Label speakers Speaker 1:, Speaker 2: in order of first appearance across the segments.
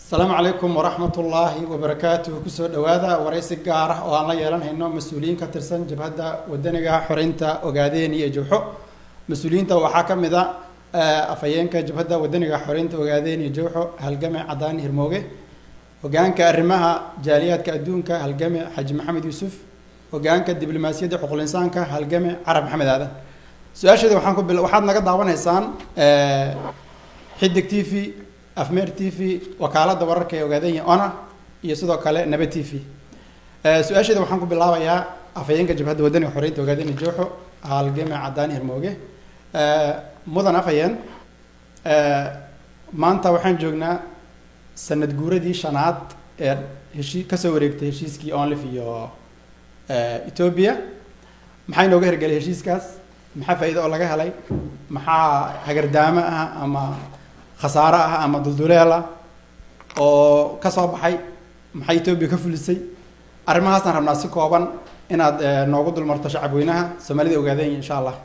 Speaker 1: asalaamu calaykum waraxmat ullaahi wabarakaatuhu kusoo dhawaada waraysi gaar ah oo aan la yeelanhayno mas-uuliyiin ka tirsan jabhadda wadaniga xoreynta ogaadeen iyo jowxo mas-uuliyiinta waxaa ka mid a afhayeenka jabhadda wadaniga xoreynta ogaadeen iyo jowxo halgame cadaan hirmooge hogaanka arrimaha jaaliyaadka adduunka halgame xaji maxamed yuusuf hogaanka diblomaasiyadda xuqulinsaanka halgame carab maxamed aadan su-aasheeda waxaan ku bil waxaad naga daawanaysaan xidig t v afmeer t v wakaaladda wararka ee ogaadanya ona iyo sidoo kale naba t v su-aasheeda waxaan ku bilaabayaa afhayeenka jabhadda wadaniga xoreynta ogaadanya jooxo halgame cadaan hirmooge mudan afhayeen maanta waxaan joognaa sanad guuradii shanaad ee heshii kasoo wareegtay heshiiskii onlif iyo ethoobia maxaa inooga hergelay heshiiskaas maxaa faa'iida oo laga helay maxaa hagardaamo ah ama khasaaro ah ama dulduleela oo ka soo baxay maxay etoobiya ka fulisay arrimahaasaan rabnaa si kooban inaad noogu dulmarto shacabweynaha soomaalida ogaadeen insha allah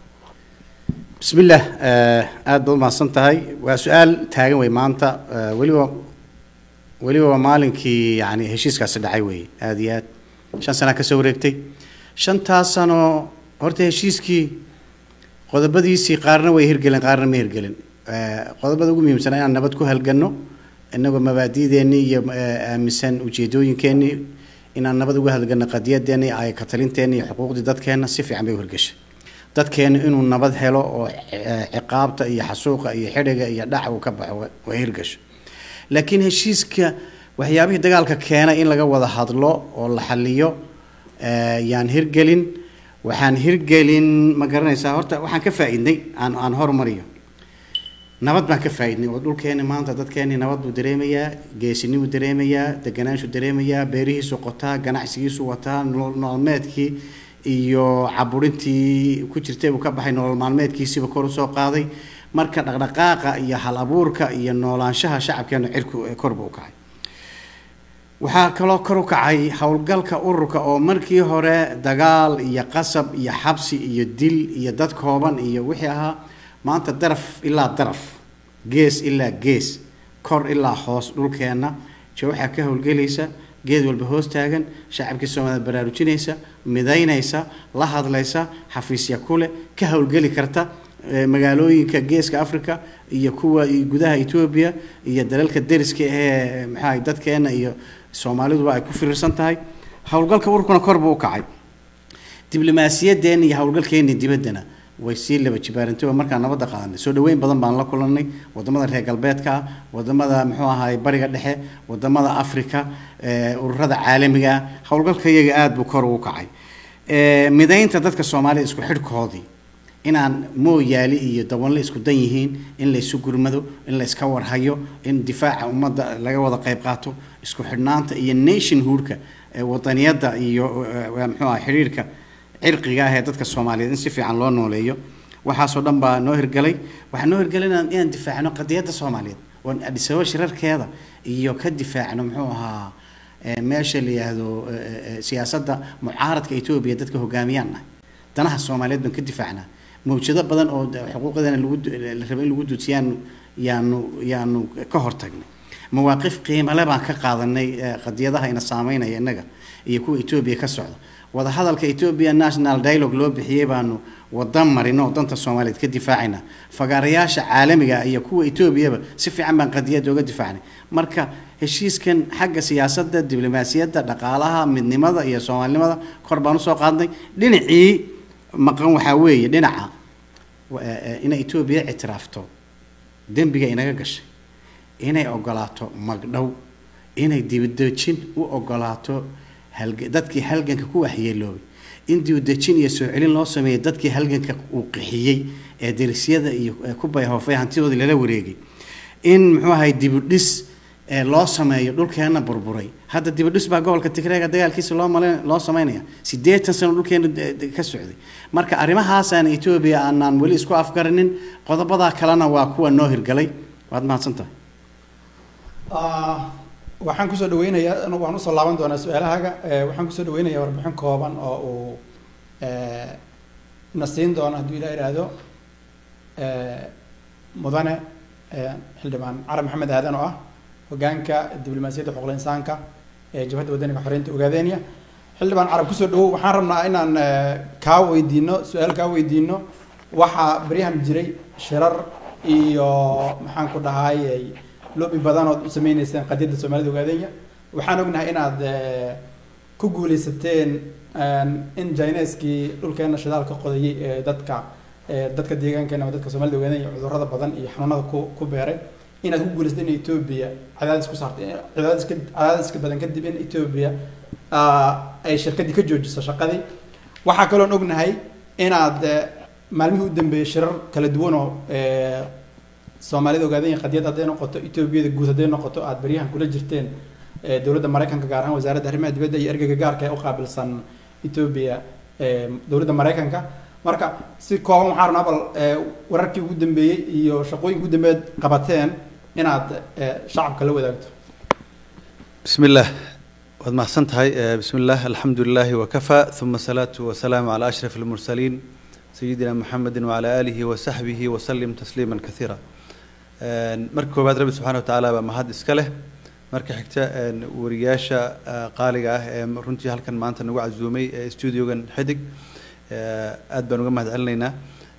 Speaker 2: bismi illah aada baad umahadsan tahay waa su-aal taagan wey maanta weliba weliba waa maalinkii yani heshiiskaasi dhacay wey aada iyo aad shan sanaa kasoo wareegtay shantaas sano horta heshiiskii qodobadiisii qaarna way hirgelin qaarna ma hirgelin qodobada ugu muhiimsana inaan nabad ku halgano inagoo mabaadi'deennii iyo aaminsan ujeedooyinkeenii inaan nabad ugu halgano qadiyadeennii ay katalinteenni iyo xuquuqdii dadkeenna si fiican bay u hirgashay dadkeenu inuu nabad helo oo ciqaabta iyo xasuuqa iyo xidhiga iyo dhaca uu ka baxo waa hirgasho laakiin heshiiska waxyaabihii dagaalka keena in laga wada hadlo oo la xaliyo yaan hirgelin waxaan hirgelin ma garanaysaa horta waxaan ka faa-idnay aan aan hormariyo nabad baan ka faa-idnay oo dhulkeeni maanta dadkeeni nabad buu dareemayaa geesinibuu dareemayaa deganaanshu dareemayaa beerihiisu qotaa ganacsigiisu wataa nolol maalmeedkii iyo caburintii ku jirtay buu ka baxay nolol maalmeedkiisiiba kor usoo qaaday marka dhaqdhaqaaqa iyo hal abuurka iyo noolaanshaha shacabkeenu cirku korba u kacay waxaa kaloo kor u kacay howlgalka ururka oo markii hore dagaal iyo qasab iyo xabsi iyo dil iyo dad kooban iyo wixii ahaa maanta daraf ilaa daraf gees ilaa gees kor ilaa hoos dhulkeenna jawxaa ka howlgelaysa geed walba hoos taagan shacabkii soomaaliyed baraarujinaysa midaynaysa la hadlaysa xafiisya kule ka howlgeli karta magaalooyinka geeska africa iyo kuwa gudaha etoobiya iyo dalalka deriska ahee maxaa dadkeena iyo soomaaliduba ay ku firiirsan tahay howlgalka ururkuna kor buu u kacay diblomaasiyadeena iyo howlgalkeeni dibaddana way sii laba jibaarantay oo markaan nabadda qaadanay soo dhaweyn badan baan la kulanay wadamada reer galbeedka wadamada muxuu ahaay bariga dhexe wadamada africa ururada caalamiga howlgalka iyaga aada buu kor ugu kacay midaynta dadka soomaalida isku xidhkoodii inaan mooyaali iyo dabanle isku dan yihiin in laysu gurmado in la iska warhayo in difaaca ummadda laga wada qayb qaato isku xidhnaanta iyo nationhoodka wadaniyadda iyo muxuu aha xidhiirka cirqiga ah ee dadka soomaaliyeed in si fiican loo nooleeyo waxaasoo dhan baa noo hirgalay waxaa noo hirgalay inaan inaan difaacno qadiyadda soomaaliyeed oo adhisababa shirarkeeda iyo ka difaacno muxuu ahaa meesha la yidhaahdo siyaasadda mucaaradka etoobiya dadka hogaamiyaan ah danaha soomaaliyeed baan ka difaacnaa mawjado badan oo xuquuqdeena lagu la raba in lagu dudsiyaan yaanu yaanu ka hortagnay mawaaqif qiimale baan ka qaadanay qadiyadaha ina saameynaya innaga iyo kuwa etoobiya ka socda wadahadalka ethoobia national dialogue loo bixiyey baanu wada marino oo danta soomaaliyeed ka difaacayna fagaarayaasha caalamiga iyo kuwa etoobiyaba si fiican baan qadiyadda uga difaacnay marka heshiiskan xagga siyaasadda diblomaasiyadda dhaqaalaha midnimada iyo soomaalinimada kor baan usoo qaadnay dhinacii maqan waxaa weeye dhinaca inay etoobiya ictiraafto dembiga inaga gashay inay ogolaato magdhow inay dibadejin u ogolaato dadkii halganka ku waxyeeloobay in dibadejin iyo soo celin loo sameeyay dadkii halganka uu qixiyey ee derisyada iyo ku bayhoofay hantidoodii lala wareegay in muxuu ahay dibudhis loo sameeyo dhulkeena burburay hadda dibudhis baa gobolka tigreega dagaalkiisa loo mal loo sameynaya siddeetan sano dhulkeena ka socday marka arrimahaasaan etoobiya aanaan weli isku afgarinin qodobadaa kalena waa kuwa noo hirgalay waad mahadsan tahay
Speaker 1: waxaan kusoo dhaweynayaa waan usoo laaban doonaa su-aalahaaga waxaan kusoo dhaweynayaa warbixin kooban oo uu na siin doono hadduu ilaa ihaahdo mudane xildhibaan carab maxamed aadan oo ah hogaanka diblomaasiyadda xuquuqul insaanka ee jabhadda wadaniga xoreynta ogaadenya xildhibaan carab kusoo dhawow waxaan rabnaa inaan kaa weydiino su-aal kaa weydiino waxaa baryahan jiray shirar iyo maxaan ku dhahay loobi badan ood u sameyneyseen qadiyadda soomaalida ogaadenya waxaan ognahay inaad ku guuleysateen in jineskii dhulkeena shidaalka qodayay ee dadka dadka deegaankeena ama dadka soomaalida ogaadenya cudurrada badan iyo xanuunada ku ku beeray inaad ku guuleysatay in etoobiya cadaadis ku saartay cadaadiska cadaadiska badan kadib in etoobiya ay shirkadii ka joojiso shaqadii waxaa kaloon ognahay inaad maalmihii u dambeeyey shirar kala duwan oo soomaalida ogaadanya qadiyad hadday noqoto etoobiyada guud hadday noqoto aada baryahan kula jirteen dowladda maraykanka gaar ahaan wasaaradda arrimaha dibadda iyo ergeyga gaarka ee u qaabilsan etoobiya dowladda maraykanka marka si kooban waxaa rabnaa bal wararkii ugu dambeeyey iyo shaqooyinka ugu dambeeyad qabateen inaad shacabka la wadaagto
Speaker 3: بسم الله waad mahadsan tahay بسم الله الحمد لله وكفى ثم الصلاة والسلام على أشرف المرسلين سيدنا محمد وعلى آله وصحبه وسلم تسليما كثيرا marka koowaad rabbi subxaana watacaala baa mahad iska leh marka xigta wariyaasha qaaliga ah ee runtii halkan maanta nagu casuumay studiogan xidig aad baan uga mahad celinaynaa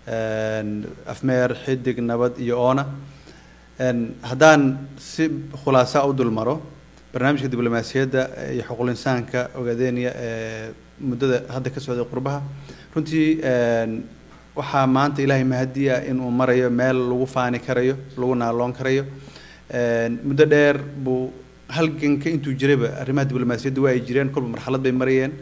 Speaker 3: afmeer xidig nabad iyo oona haddaan si khulaasa u dul maro barnaamijka diblomaasiyadda iyo xuquuq insaanka ogaadenya ee muddada hadda ka socday qurbaha runtii waxaa maanta ilaahay mahadiya inuu marayo meel lagu faani karayo lagu naaloon karayo muddo dheer buu halganka intuu jirayba arrimaha diblomaasiyadda waa ay jireen kolba marxalad bay marayeen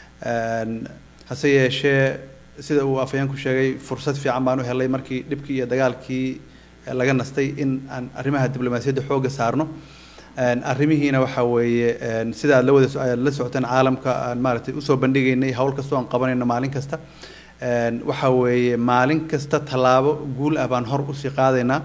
Speaker 3: hase yeeshee sida uu afayeenku sheegay fursad fiican baan u helay markii dhibkii iyo dagaalkii laga nastay in aan arrimaha diblomaasiyadda xoogga saarno arrimihiina waxa weeye sida aad la wada aad la socoteen caalamka aan maaragtay usoo bandhigaynay hawl kastoo aan qabanayno maalin kasta waxa weeye maalin kasta tallaabo guul ah baan hor usii qaadaynaa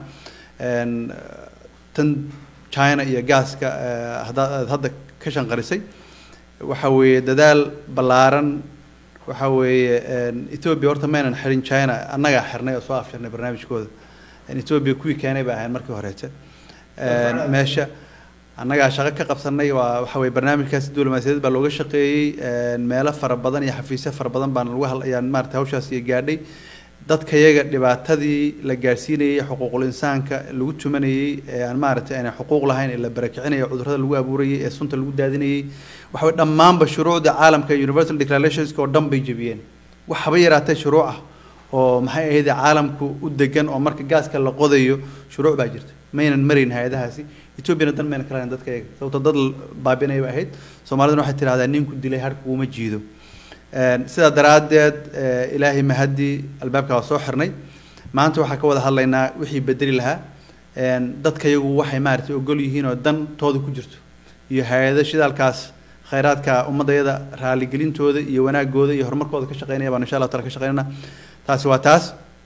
Speaker 3: tan china iyo gaaska haddaad hadda ka shanqarisay waxa weeye dadaal ballaaran waxa weeye ethiopia horta maynan xirin china annagaa xirnay oo soo afshirnay barnaamijkooda ethiopia kuwii keenay bay ahayn markii horeete meesha annagaa shaqo ka qabsanay waa waxa weye barnaamijkaasi diblomaasiyadeed baa looga shaqeeyey meelo fara badan iyo xafiisyo fara badan baan lagu hal ayaan maarata hawshaas iyo gaadhay dadka yaga dhibaatadii la gaadhsiinayay xuquuqul insaanka lagu tumanayey ee aan maaragtay aanay xuquuq lahayn ee la barakicinayo cudurrada lagu abuurayay ee sunta lagu daadinayay waxa weye dhammaanba shuruucda caalamka universal declarationska oo dhan bay jebiyeen wax haba yaraatee shuruuc ah oo maxay ahayd caalamku u degan oo marka gaaska la qodayo shuruuc baa jirta maynan marayn hay-adahaasi ethoobiana dan mayna kalahayn dadka iyaga sababto dad baabinaya ba ahayd soomaaliduna waxay tidhahdaa ninku dilay har kuuma jiido sidaa daraaddeed ilaahay mahadii albaabka waa soo xirnay maanta waxaa ka wada hadlaynaa wixii bedeli lahaa dadka iyagu waxay maaragtay ogol yihiin oo dantooda ku jirto iyo hay-ado shidaalkaas khayraadka ummadayada raaligelintooda iyo wanaagooda iyo horumarkooda ka shaqeynaya baan insha allah taala ka shaqeynana taasi waa taas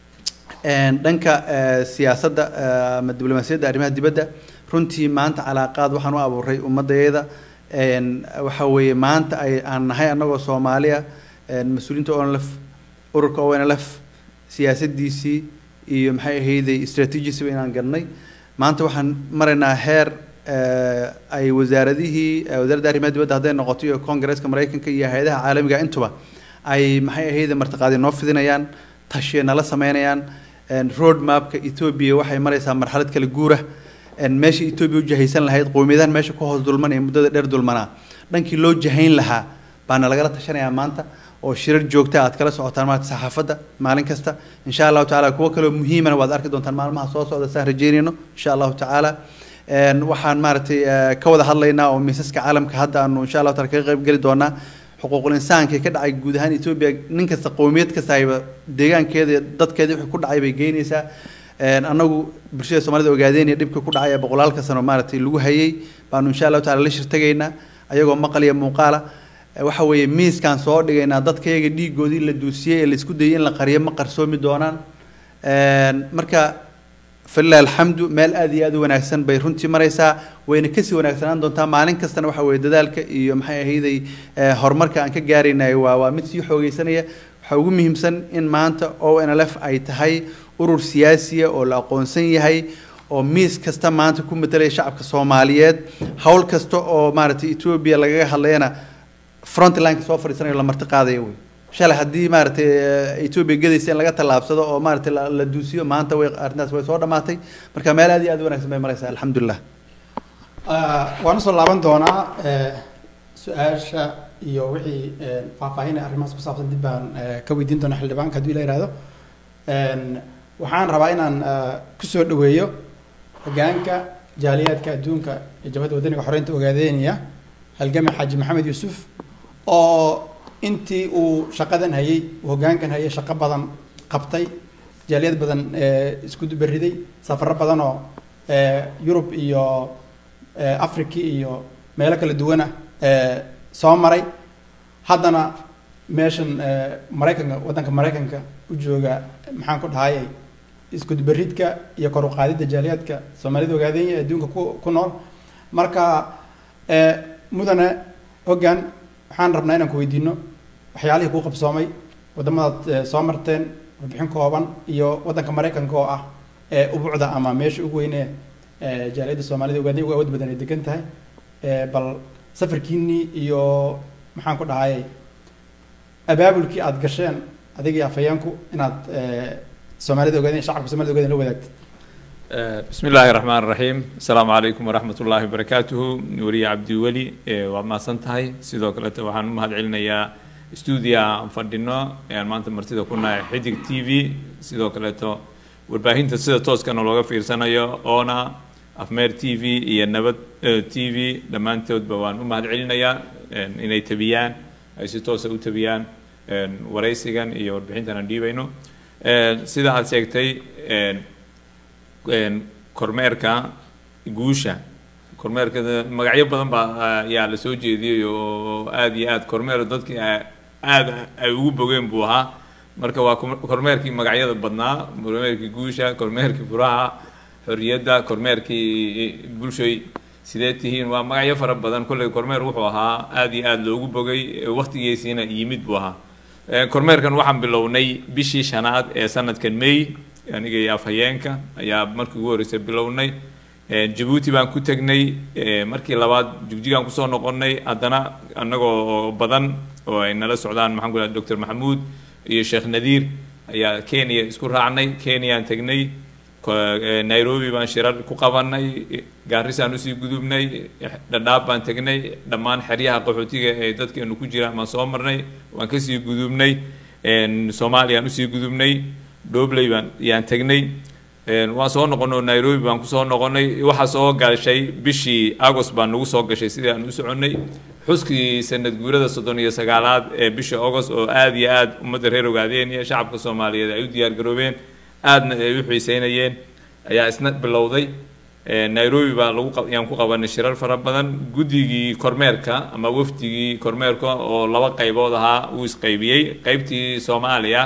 Speaker 3: dhanka siyaasadda ama diblomaasiyadda arrimaha dibadda runtii maanta calaaqaad waxaan u abuuray ummadayada waxa weeye maanta ay aan nahay annagoo soomaaliya mas-uuliyiinta onlf ururka onlf siyaasadiisii iyo maxay ahayday strategiesiba inaan gadnay maanta waxaan maraynaa heer ay wasaaradihii wasaaradda arrimaha dibadda hadday noqoto iyo congaresska maraykanka iyo hay-adaha caalamiga intuba ay maxay ahayday martiqaadi noo fidinayaan tashiya nala sameynayaan road mapka ethoobia waxay maraysaa marxalad kala guura meesha ethoobia u jahaysan lahayd qowmiyadahan meesha ku hoos dulmanaya muddada dheer dulmanaa dhankii loo jahayn lahaa baana lagala tashanayaa maanta oo shirar joogta aad kala socotaan maarata saxaafadda maalin kasta insha allahu tacaala kuwo kaloo muhiimana waad arki doontaan maalmaha soo socda saan rajeynayno insha allahu tacaala waxaan maaragtay ka wada hadlaynaa oo miisaska caalamka hadda aanu insha allahu taala kaga qayb geli doonaa xuquuqul insaanka ka dhacay guud ahaan etoobiya nin kasta qowmiyad kasta ayba deegaankeeda dadkeeda wixii ku dhacay bay geynaysaa annagu bulshada soomaalida ogaadeynaya dhibka ku dhacay ee boqolaalka sano maaragtay lagu hayay baanu insha allahu taala la shirtagaynaa ayagoo maqal iyo muuqaala waxa weeye miiskaan soo dhigaynaa dadkayaga dhiigoodii la duusiyey ee laisku dayay in la qariyo ma qarsoomi doonaan marka falilah alxamdu meel aad iyo aad u wanaagsan bay runtii maraysaa wayna kasii wanaagsanaan doontaa maalin kastana waxa weeye dadaalka iyo maxay ahayday horumarka aan ka gaaraynay waa waa mid sii xoogeysanaya waxaa ugu muhiimsan in maanta o n l f ay tahay urur siyaasiya oo la aqoonsan yahay oo miis kasta maanta ku matelaya shacabka soomaaliyeed hawl kasta oo maaragtay etoobiya lagaga hadlayana frontlineka soo fadhiisanayo la marti qaadayo wey shalay haddii maaragtay etoobiya gedaysa in laga tallaabsado oo maaragtay la la duusiyo maanta way arrintaas way soo dhamaatay marka meel aad iyo aad u wanaagsan bay maraysaa alxamdulilah
Speaker 1: waan usoo laaban doonaa su-aasha iyo wixii faahfaahin ee arrimahaas ku saabsan dib baan ka weydiin doonaa xildhibaanka hadduu ila yihahdo waxaan rabaa inaan kusoo dhaweeyo hogaanka jaaliyaadka adduunka ee jabhadda wadaniga xoreynta ogaadeynaya halgame xaaji maxamed yuusuf oo intii uu shaqadan hayay uu hoggaankan hayay shaqo badan qabtay jaaliyad badan isku beriday safaro badan oo yurub iyo africa iyo meelo kala duwana soo maray haddana meeshan maraykanka waddanka maraykanka u jooga maxaan ku dhahayay isku beridka iyo kor u qaadidda jaaliyaadka soomaalida ogaadeenya ee adduunka ku ku nool marka mudane hoggaan waxaan rabnaa inaan ku weydiino waxyaalihii kuu qabsoomay waddamadaad soo marteen warbixin kooban iyo waddanka maraykanka oo ah ee ubucda ama meesha ugu weyne jaaliyadda soomaalida ogaadenya ugu awood badan ay degan tahay bal safarkiinii iyo maxaan ku dhahayay abaabulkii aada gasheen adigii afhayeenku inaad soomaalida ogaadeen shacabka somalida ogaadeen la wadaagtid
Speaker 4: بسم الله الرحمن الرحيم السلام عليكم ورحمة الله وبركاته نوري عبدي ولي وما سنتهي سيدو كلتا وحان مهد علنا يا استوديا فردنا يعني ما أنت مرتدى كنا حدق تي في سيدو كلتا والباهين تسيدة توس كانوا لغا في رسانا يا أونا أفمير تي في يا نبت تي في لما أنت بوان مهد علنا يا إني تبيان أي سيتوس أو تبيان ورئيسيغان يا والباهين تنا بينو سيدا هاد سيكتي kormeerka guusha kormeerka magacyo badan baa ayaa la soo jeediyey oo aada iyo aada kormeer dadkii aada ay ugu bogeen buu ahaa marka waa kormeerkii magacyada badnaa kormeerkii guusha kormeerkii furaha xorriyadda kormeerkii bulshoy sidee tihiin waa magacyo fara badan kolley kormeer wuxuu ahaa aada iyo aada loogu bogay waqtigiisiina yimid buu ahaa kormeerkan waxaan bilownay bishii shanaad ee sanadkan may aniga iyo afhayeenka ayaa markii ugu horreysay bilownay jabuuti baan ku tegnay markii labaad jigjigaan kusoo noqonnay haddana annagoo badan oo ay nala socdaan maxaan ku dhaha doctor maxamuud iyo sheekh nadiir ayaa kenya isku raacnay kenyaan tegnay nairobi baan shirar ku qabanay gaarisaan usii gudubnay dhadhaab baan tegnay dhammaan xeryaha qaxootiga ee dadkeenu ku jiraan baan soo marnay waan kasii gudubnay soomaaliyaan usii gudubnay dhobley baan yaan tegnay waan soo noqonay oo nairobi baan kusoo noqonay waxaa soo gashay bishii agost baan nagu soo gashay sidii aan u soconnay xuskii sanad guurada soddon iyo sagaalaad ee bishii agost oo aada iyo aada ummadda reer ogaadeen iyo shacabka soomaaliyeed ay u diyaar garoobeen aadna ay u xiiseynayeen ayaa isna bilowday nairobi baa lagu yaan ku qabanay shirar fara badan guddigii kormeerka ama wafdigii kormeerka oo laba qaybood ahaa uu isqaybiyey qaybtii soomaaliya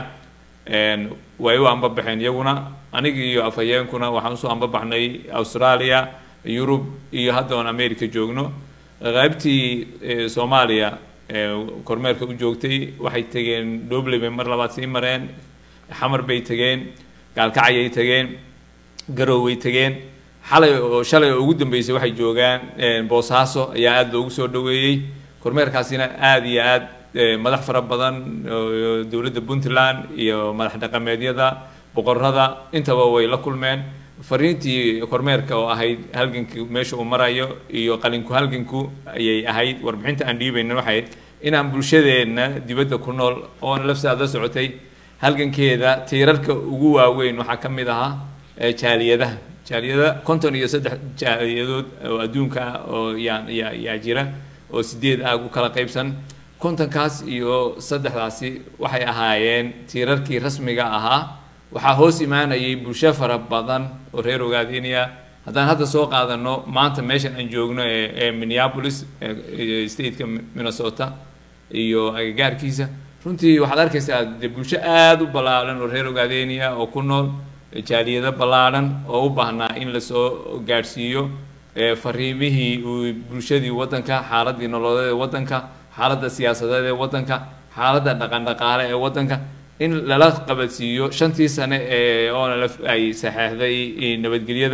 Speaker 4: way u ambabaxeen iyaguna anigii iyo afhayeenkuna waxaan usoo ambabaxnay australia yurub iyo hadda oon america joogno qaybtii soomaaliya kormeerka u joogtay waxay tegeen dhobley bay mar labaad sii mareen xamar bay tegeen gaalkacyay tegeen garoway tegeen xalay oo shalay oo ugu dambeysay waxay joogaan boosaaso ayaa aada loogu soo dhaweeyey kormeerkaasina aada iyo aad madax fara badan dowladda puntland iyo madax dhaqameedyada boqorada intaba way la kulmeen fariintii kormeerka oo ahayd halgankii meesha uu marayo iyo qalinku halganku ayay ahayd warbixinta aan dhiibayna waxay inaan bulshadeenna dibadda ku nool oona lafsaad la socotay halgankeeda tiirarka ugu waaweyn waxaa ka mid ahaa jaaliyadaha jaaliyada konton iyo saddex jaaliyadood oo adduunka ah oo yaa yaa yaa jira oo sideed ah u kala qaybsan kontonkaas iyo saddexdaasi waxay ahaayeen tiirarkii rasmiga ahaa waxaa hoos imaanayay bulsho fara badan oo reer ogaadinaya haddaan hadda soo qaadano maanta meeshan aan joogno ee ee minneapolis stateka minnesota iyo agagaarkiisa runtii waxaad arkaysaa dee bulsho aada u ballaaran oo reer ogaadeniya oo ku nool jaaliyado ballaaran oo u baahnaa in lasoo gaadhsiiyo fariimihii uu bulshadii waddanka xaaladii nololeed ee waddanka xaaladda siyaasadeed ee waddanka xaaladda dhaqan dhaqaale ee waddanka in lala qabadsiiyo shantii sane ee onlf ay saxeexday nabadgelyada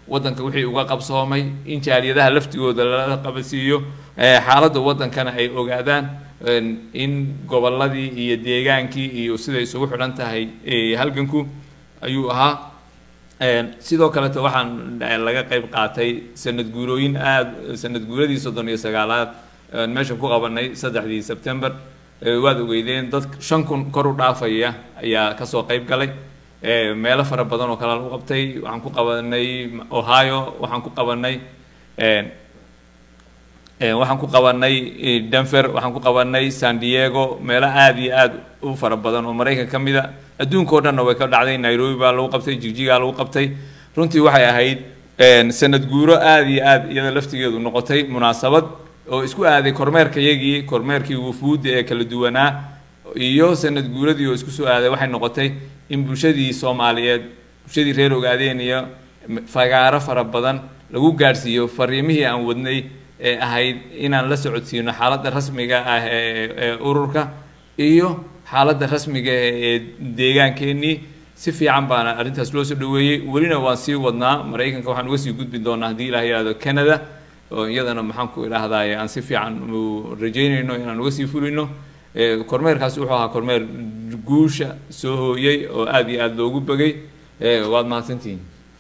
Speaker 4: waddanka wixii uga qabsoomay in jaaliyadaha laftigooda lala qabasiiyo eh, xaaladda waddankana ay ogaadaan en, in gobolladii iyo deegaankii iyo siday isugu xidhan tahay eh, halganku ayuu ahaa Een, sidoo kaleto waxaan eh, laga qayb qaatay sanad guurooyin aada sanad guuradii soddon iyo sagaalaad een, meeshan ku qabanay saddexdii sebtember Eh, waad ogeydeen dad shan kun kor u dhaafaya ayaa kasoo qayb galay Eh, meelo fara badan oo kale lagu qabtay waxaan ku qabanay ohio waxaan ku qabanay een, Eh, waxaan ku qabanay eh, denver waxaan ku qabanay san diego meelo aada iyo aada u fara badan oo maraykan ka mid a adduunka o dhanna way ka dhacday nairobi baa lagu qabtay jigjigaa lagu qabtay runtii waxay ahayd een, sanad guuro aada iyo aada iyada laftigeedu noqotay munaasabad oo isku aaday kormeerka yagii kormeerkii wufuudda ee kala duwanaa iyo sanad guuradii oo isku soo aaday waxay noqotay in bulshadii soomaaliyeed bulshadii reer ogaadeen iyo fagaaro fara badan lagu gaadhsiiyo fariimihii aan wadnay ee ahayd inaan la socodsiino xaaladda rasmiga ah ee ee ururka iyo xaaladda rasmiga ee deegaankeenii si fiican baana arrintaas loo soo dhaweeyey welina waan sii wadnaa maraykanka waxaan uga sii gudbi doonaa haddii ilaah yidhahdo canada oo iyadana maxaan ku idhaahdaye aan si fiican u rajeynayno inaan uga sii fulino Eh, kormeerkaasi wuxuu ahaa kormeer guusha soo hooyey oo aada iyo aada loogu begay Eh, waad mahadsantihiin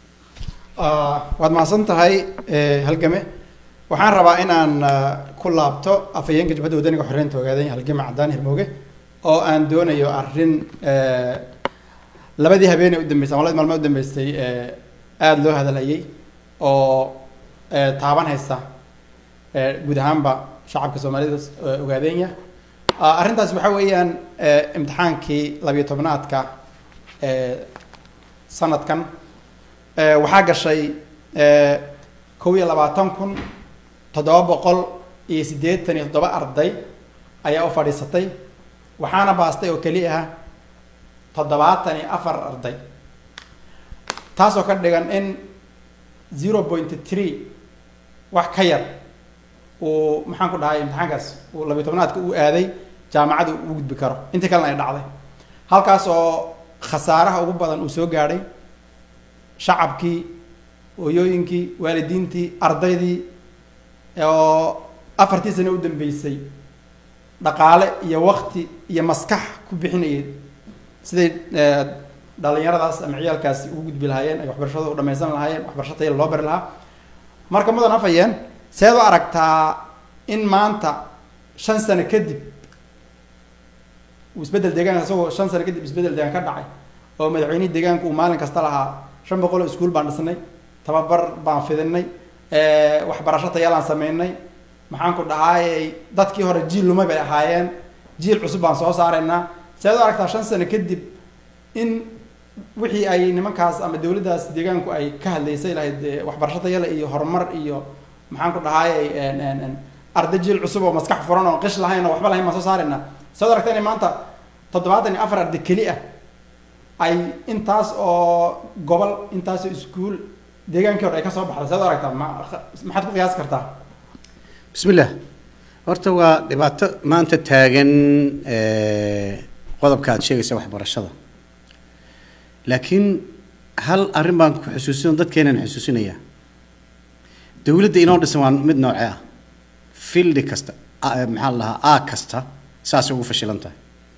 Speaker 1: Ah, waad mahadsan tahay eh, halgame waxaan rabaa inaan ah, ku laabto afhayeenka jabhadda wadaniga xoreynta ogaadeen halgame cadaan hirmooge oo aan doonayo arrin eh, labadii habeenee u dambeysay ama labadii maalmood u dambeysay eh, aada loo hadalhayay oo eh, taaban haysta eh, guud ahaanba shacabka soomaalida eh, ogaadeenya Ah, arrintaas waxaa weeyaan eh, imtixaankii labiyo tobnaadka eh, sanadkan Eh, waxaa gashay eh, kow iyo labaatan kun toddoba boqol iyo siddeetan iyo toddoba arday ayaa u fadhiisatay waxaana baastay oo keli ah toddobaatan iyo afar arday taasoo ka dhigan in zero point three wax ka yar uu maxaan ku dhahay imtixaankaas uu labiyo tobnaadka u aaday jaamacada u gudbi karo intii kalena ay dhacday halkaas oo khasaaraha ugu badan uu soo gaadhay shacabkii hooyooyinkii waalidiintii ardaydii oo afartii sane u dambeysay dhaqaale iyo wakti iyo maskax ku bixinayay siday eh, dhalinyaradaas ama ciyaalkaasi ugu gudbi lahaayeen ay waxbarashadooda u dhamaysan lahaayeen waxbarasho tayada loo bari lahaa marka mudan afayeen seed u aragtaa in maanta shan sano kadib uu isbeddel deegaanka isagoo shan sano kadib isbeddel deegaan ka dhacay oo madaxweynihii deegaanka uu maalin kasta lahaa shan boqol oo iskuul baan dhisnay tababar baan fidinay waxbarasho tayaalaan sameynay maxaan ku dhahaayey dadkii hore jiil lumay bay ahaayeen jiil cusub baan soo saaraynaa seed u aragtaa shan sano kadib in wixii ay nimankaas ama dawladdaas deegaanku ay ka hadlaysay lahayd eh, waxbarasho tayale iyo horumar iyo maxaan ku dhahaayey arday jiil cusub oo maskax furan oo qish lahayn oo waxba lahayn baan soo saaraynaa seed u aragtaa inay maanta toddobaatan iyo afar arday keli ah ay intaas oo gobol intaas oo iskuul deegaankii hore ay ka soo baxday seed u aragtaa ma maxaad ku qiyaasi kartaa
Speaker 2: بسم الله horta waa dhibaato maanta taagan eh, qodobka aad sheegaysa waxbarashada laakiin hal arrin baan ku xusuusin dadkeenan xusuusinayaa dowladda inoo dhisan waa mid noocee ah fildi kasta a- maxaa la dhahaa a kasta saasay ugu fashilan tahay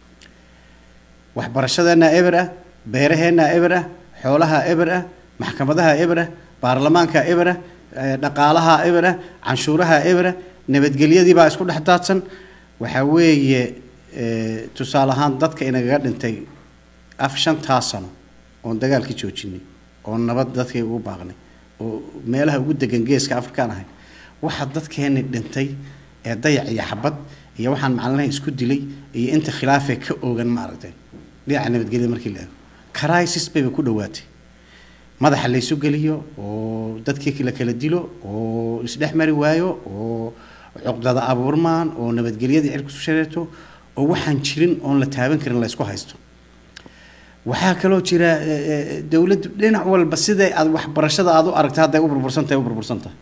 Speaker 2: waxbarashadeenna eber ah beeraheenna eber ah xoolaha eber ah maxkamadaha eber ah baarlamaanka eber ah eh, dhaqaalaha eber ah canshuuraha eber ah nabadgelyadii baa isku dhex daadsan waxaa weeye eh, tusaale ahaan dadka inagaga dhintay af shantaa sano oon dagaalkii joojinay oo nabad dadkay ugu baaqnay oo meelaha ugu degan geeska afrikaan ahay waxa dadkeeni dhintay ee dayac iyo xabad iyo waxaan macalinaha isku dilay iyo inta khilaafee ka oogan ma aragteen dhinaca nabadgelyada markii la eego crisis bayba ku dhowaatay madaxa laysu geliyo oo dadkii la kala dilo oo isdhex mari waayo oo cuqdada abuurmaan oo nabadgelyadii cirkusu shareeto oo waxaan jirin oon la taaban karin la isku haysto waxaa kaloo jira eh, eh, dowladdu dhinac walba siday aad waxbarashada aad u aragta hadday u burbursan tahay u burbursan tahay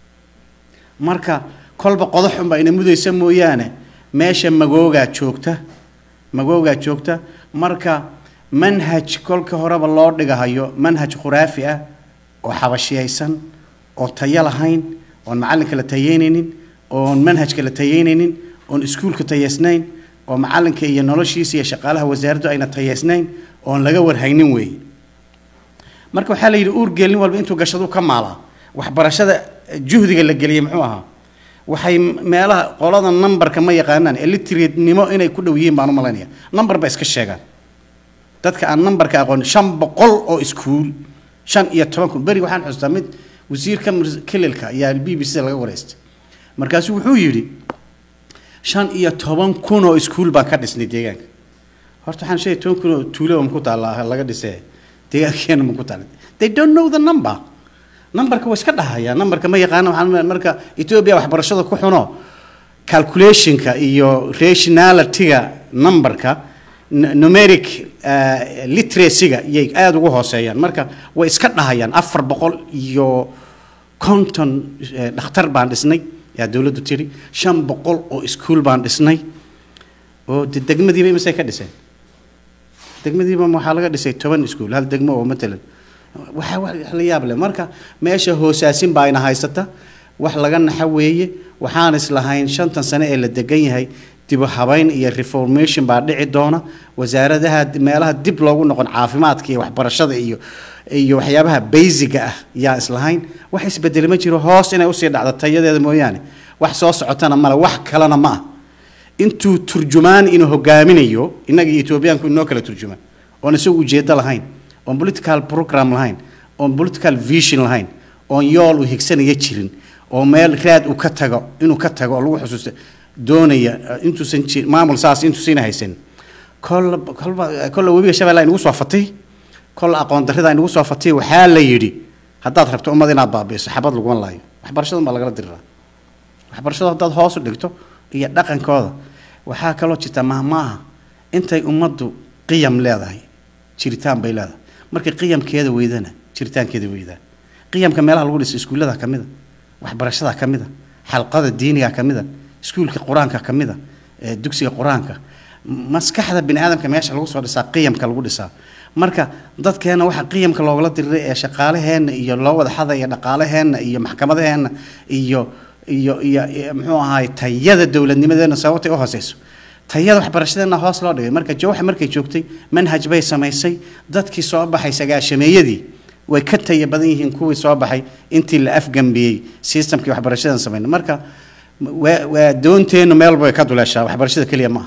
Speaker 2: marka kolba qodax unbaa ina mudaysa mooyaane meesha magoogaa joogta magoogaa joogta marka manhaj kolka horeba loo dhigahayo manhaj khuraafi ah oo xabashiyaysan oo tayo lahayn oon macallinka la tayeynaynin oon manhajka la tayeynaynin oon iskuulka tayeysnayn oo macallinka iyo noloshiisa iyo shaqaalaha wasaaraddu ayna tayeysnayn oon laga warhaynin weeye marka waxaa la yidhi uurgeel nin walba intuu gashadu ka maalaa waxbarashada juhdiga la geliyey muxuu ahaa waxay meelaha qolada numberka ma yaqaanaan illiteratenimo inay ku dhow yihiin baan u malaynaya number ba iska sheegaan dadka aan numberka aqoon shan boqol oo iskuul shan iyo toban kun beri waxaan xustaa mid wasiirka kelilka ayaa b b c laga wareystay markaasuu wuxuu yidhi shan iyo toban kun oo iskuul baan ka dhisnay deegaanka horta waxaan sheegay toban kun oo tuuloba maku taalla laga dhisee deegaankeena maku taalla they don't know the number numberka waa iska dhahayaan numberka ma yaqaana waxaan marka ethiopia waxbarashada ku xuno calculationka iyo rationalityga numberka numeric literacyga iyay aada ugu hooseeyaan marka way iska dhahayaan afar boqol iyo konton dhakhtar baan dhisnay yaa dowladdu tiri shan boqol oo iskuul baan dhisnay oo de degmadiiba imisay ka dhiseen degmadiiba waxaa laga dhisay toban iskuul hal degmo oo matalan waxaa wax la yaab leh marka meesha hoosaasin baa ina haysata wax laga naxa weeye waxaan islahayn shantan sane ee la degan yahay dibu habayn iyo reformation baa dhici doona wasaaradaha meelaha dib loogu noqon caafimaadka iyo waxbarashada iyo iyo waxyaabaha basiga ah yaa islahayn wax isbedeli ma jiro hoos inay usii dhacdo tayadeeda mooyaane wax soo socotana male wax kalena ma ah intuu turjumaan inuu hogaaminayo innaga iyo etoobiyaanku inoo kala turjumaan oon isagu ujeedo lahayn oon political program lahayn oon political vision lahayn oon yool uu higsanaya jirin oo meel raad uu ka tago inuu ka tago oo lagu xusuusto doonaya intuusan ji maamul saas intuusina haysan kolla kolba kolla webiga shabeella inagu soo fatay kolla aqoon darrida inagu soo fatay waxaa la yidhi haddaad rabto ummad inaad baabi'iso xabad laguma laayo waxbarashadan baa lagala diriraa waxbarashada haddaad hoos u dhigto iyo dhaqankooda waxaa kaloo jirta mahmaaha intay ummaddu qiyam leedahay jiritaan bay leedahay markay qiyamkeeda weydana jiritaankeeda weydaan qiyamka meelaha lagu dhiso iskuullada ka mid a waxbarashada ka mid a xalqada diiniga ka mid a iskuulka qur-aanka ka mid a dugsiga qur-aanka maskaxda bini aadamka meesha lagu soo dhisaa qiyamka lagu dhisaa marka dadkeena waxa qiyamka loogala diriray ee shaqaalaheenna iyo loo wada xadaya dhaqaalaheenna iyo maxkamadaheenna iyo iyo iyo muxuu ahaay tayada dowladnimadeena sababtay u hooseyso tayada waxbarashadeena hoos loo dhigay marka jawxa markay joogtay manhaj bay samaysay dadkii soo baxay sagaashameeyadii way ka taya badan yihiin kuwii soo baxay intii la afgambiyey systemkii waxbarashadan samayna marka waa waa doonteennu meel bay ka duleeshaa waxbarashada keliya ma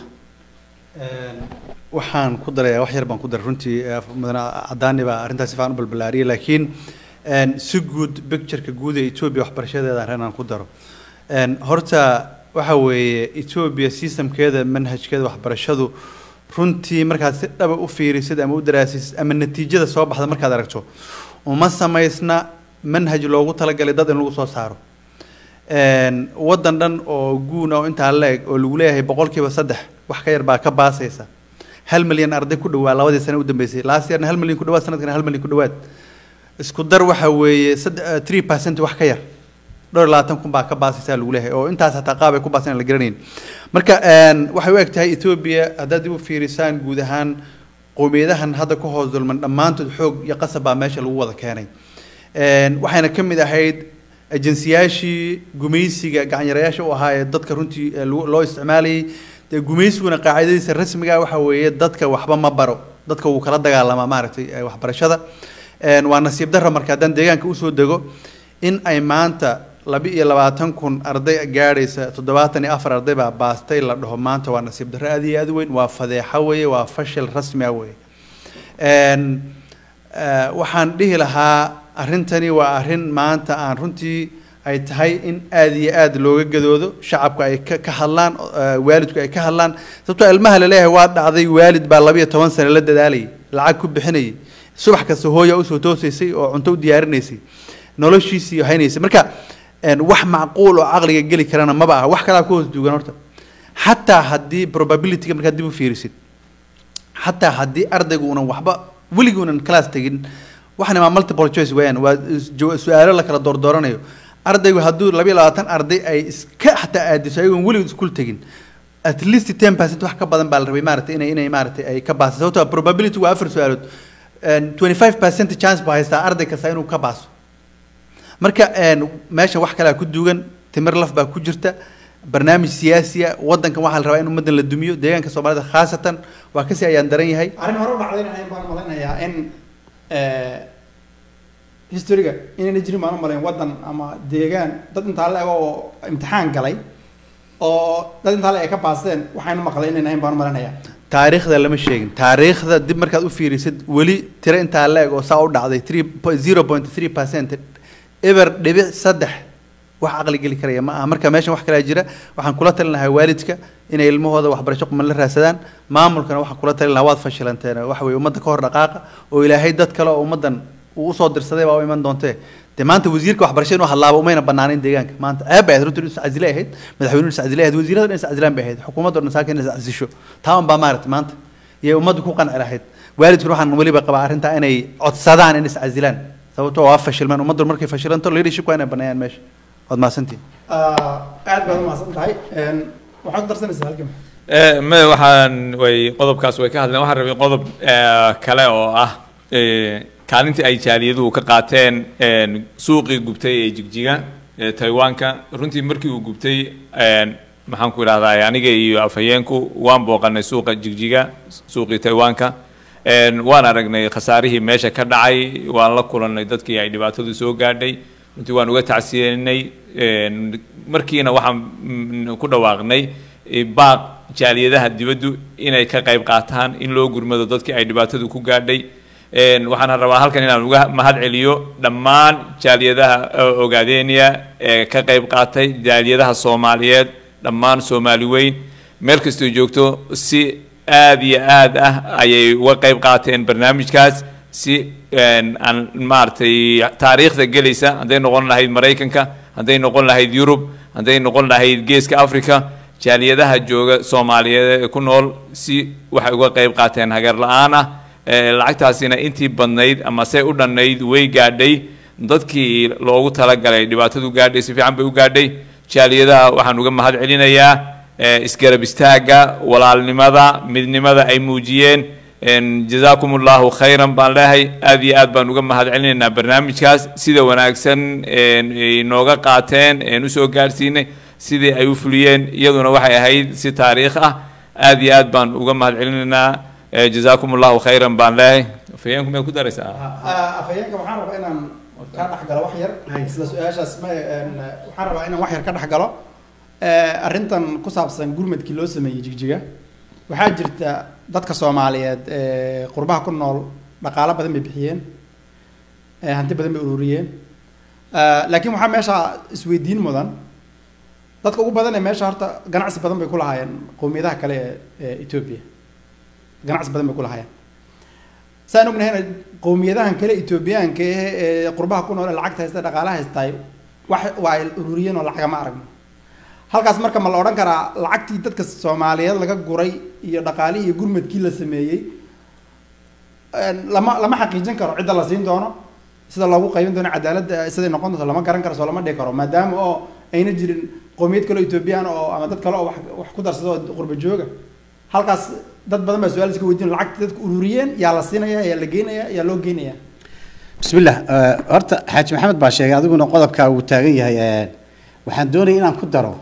Speaker 2: aha
Speaker 3: waxaan ku darayaa wax yar baan ku daray runtii mudane cadaani baa arrintaas si fiican u balbalaariyay laakiin si guud pictureka guud ee etoobiya waxbarashadeeda arrin aan ku daro horta waxa weeye etoobiya systemkeeda manhajkeeda waxbarashadu runtii markaad si dhaba u fiirisid ama u daraasisid ama natiijada soo baxda markaad aragto uma samaysna manhaj loogu talagalay dad in lagu soo saaro waddan dhan oo guuna oo intaa la-eg oo lagu leeyahay boqolkiiba saddex wax ka yar baa ka baasaysa hal milyan arday ku dhawaa labadii sane u dambeysay last yearna hal milyan ku dhawaad sanadkana hal milyan ku dhawaad isku dar waxa weeye saddex three percent wax ka yar dhowr labaatan kun baa ka baasaysaa lagu leeyahay oo intaas hataa qaab ay ku baasan la garanayn marka waxay u eg tahay etoobiya haddaad dib u fiirisaan guud ahaan qowmiyadahan hadda ku hoos dulman dhammaantood xoog iyo qasab baa meesha lagu wada keenay waxayna ka mid ahayd ajensiyaashii gumaysiga gacanyarayaasha u ahaa ee dadka runtii loo isticmaalayay dee gumaysiguna qaacidadiisa rasmiga waxa weeye dadka waxba ma baro dadka wuu kala dagaalamaa maaragtay waxbarashada waa nasiib darra marka haddaan deegaanka usoo dego in ay maanta laba iyo labaatan kun arday gaadhaysa toddobaatan iyo afar arday baa baastay la dhaho maanta waa nasiib darro aad iyo aad u weyn waa fadeexo weeye waa fashil rasmi ah weeye waxaan dhihi lahaa arrintani waa arrin maanta aan runtii ay tahay in aada iyo aada looga gadoodo shacabku ay ka ka hadlaan waalidku ay ka hadlaan sababtoo ilmaha laleeyahay waa dhacday waalid baa labayo toban sane la dadaalayay lacag ku bixinayay subax kasta hooya usoo toosaysay oo cunto u diyaarinaysay noloshiisii haynaysay marka wax macquul oo caqliga geli karana maba aha wax kalaa ku hoos duugan horta xataa haddii probabilityga markaad dib u fiirisid xataa haddii ardaygu unan waxba weligii unan class tegin waxaan imaa multiple choice weeyaan waa su-aalo la kala doordooranayo ardaygu hadduu labayo labaatan arday ay iska xataa aadiso ayagoon weligood iskuul tegin at least ten percent wax ka badan baa la rabay maaragtay inay inay maaragtay ay ka baasay sababtoo probability waa afar su-aalood twenty five percent chance baa haystaa arday kasta inuu ka baaso marka een, meeshan wax kalea ku duugan timir laf baa ku jirta barnaamij siyaasiya wadankan waxaa la rabaa in ummadan la dumiyo deegaanka soomaalida khaasatan waa kasii ayaan daran yahay
Speaker 1: arrin hore u dhacdayna ahayn baan malaynayaa in eh, historiga inayna jirin baan u malayn waddan ama deegaan dad intaa la ego oo imtixaan galay oo dad intaa le ay ka baasteen waxaynu maqlay inayna ahayn baan u malaynayaa
Speaker 3: taariikhda lama sheegin taariikhda dib markaad u fiirisid weli tiro intaa la eg oo saa u dhacday three zero point three percent eber dhibic saddex wax caqli geli karaya ma aha marka meeshan wax kalaa jira waxaan kula talin lahaa waalidka inay ilmahooda waxbarasho quman la raadsadaan maamulkana waxaan kula talin lahaa waad fashilanteen waxa weye ummadda ka hor dhaqaaqa oo ilaahay dad kale oo ummaddan uu usoo dirsaday baa u iman doontee dee maanta wasiirka waxbarasho inuu hadlaaba umayna banaanayn deegaanka maanta ceeb bay ahayd runtii inuu iscasile ahayd madaxweynuhu iscasile ahayd wasiirada dhan iscasilaan bay ahayd xukuumadda dhan saaka in iscasisho taa un baa maaragtay maanta iyo ummaddu ku qanci lahayd waalidkuna waxaan weliba qabaa arrintaa inay codsadaan in iscasilaan sababtoo waa fashilmaan ummaddu markay fashilanto leadership waa inay baneeyaan meesha waad mahadsantihin
Speaker 1: aad baad umahadsan tahay waxaad ku darsanaysaa halkan
Speaker 4: Eh, me waxaan way qodobkaas way ka hadleen waxaan rabay qodob eh, kale oo ah eh, kaalintii ay jaaliyaduhu ka qaateen een, suuqii gubtay ee jigjiga ee taiwanka runtii markii uu gubtay een, maxaan ku idhahdaa aniga iyo afhayeenku waan booqanay suuqa jigjiga suuqii taiwanka een, waan aragnay khasaarihii meesha ka dhacay waan la kulannay dadkii ay dhibaatadu soo gaadhay runtii waan uga tacsiyeynay een, markiina waxaan mm, ku dhawaaqnay eh, baaq jaaliyadaha dibaddu inay ka qayb qaataan in loo gurmado dadkii ay dhibaatadu ku gaadhay Een, waxaan rabaa halkan inaan uga mahad celiyo dhammaan jaaliyadaha eh, ogaadeeniya ee ka qayb qaatay jaaliyadaha soomaaliyeed dhammaan soomaali weyn meel kastoo joogto si aad iyo aad ah ayay uga qayb qaateen barnaamijkaas si een, aan maaragtay taariikhda gelaysa hadday noqon lahayd maraykanka hadday noqon lahayd yurub hadday noqon lahayd geeska africa jaaliyadaha jooga soomaaliyeed ee ku nool si waxay uga qayb qaateen hagar la-aan ah Eh, lacagtaasina intii badnayd ama se u dhannayd way gaadhay dadkii loogu talagalay dhibaatadu gaadhay si fiican bay u gaadhay jaaliyadaha waxaan uga mahad celinayaa eh, isgarab istaagga walaalnimada midnimada ay muujiyeen En, jazaakum allahu khayran baan leehay aad iyo aad baan uga mahad celinaynaa barnaamijkaas sida wanaagsan en, ay nooga qaateen en usoo gaadhsiinay sidii ay u fuliyeen iyaduna waxay ahayd si taariikh ah aad iyo aad baan uga mahad celinaynaa Eh, jazaakum allahu khayran baan leehay afhayeenku may ku daraysaa
Speaker 1: afhayeenka waxaan rabaa inaan ka dhex galo wax yar isla su-aashaas ma een, waxaan rabaa inaan wax yar ka dhex galo Eh, arrintan ku saabsan gurmadkii loo sameeyey jigjiga waxaa jirta dadka soomaaliyeed ee qurbaha ku nool dhaqaalo badan bay bixiyeen eh, hanti badan bay ururiyeen Eh, laakiin waxaa meesha isweydiin mudan dadka ugu badan ee meesha horta ganacsi badan bay ku lahaayeen qowmiyadaha kale ee ee etoobiya ganacsi badan bay ku lahaayeen saan ognahayna qowmiyadahan kale etoobiyaanka eh ee qurbaha ku nool ee lacagta haysta dhaqaalaha haystaay wax waa ay ururiyeen oo lacagama aragno halkaas marka ma la odhan karaa lacagtii dadka soomaaliyeed laga guray iyo dhaqaalihii iyo gurmadkii la sameeyey een, lama lama xaqiijin karo cidda la siin doono sida loogu qaybin doono cadaaladda siday noqon doonto lama garan karo soo lama dhihi karo maadaama oo ayna jirin qowmiyad kale oo etoobiyaan oo ama dad kale oo wax wax ku darsada oo qurba jooga halkaas dad badan baa su-aal iska weydiin lacagta dadka ururiyeen yaa la siinaya yaa la geynaya yaa loo geynaya
Speaker 2: بسم الله آه، horta xaaji maxamed baa sheegay adiguna qodobka uu taagan yahay ee, waxaan doonaya inaan ku daro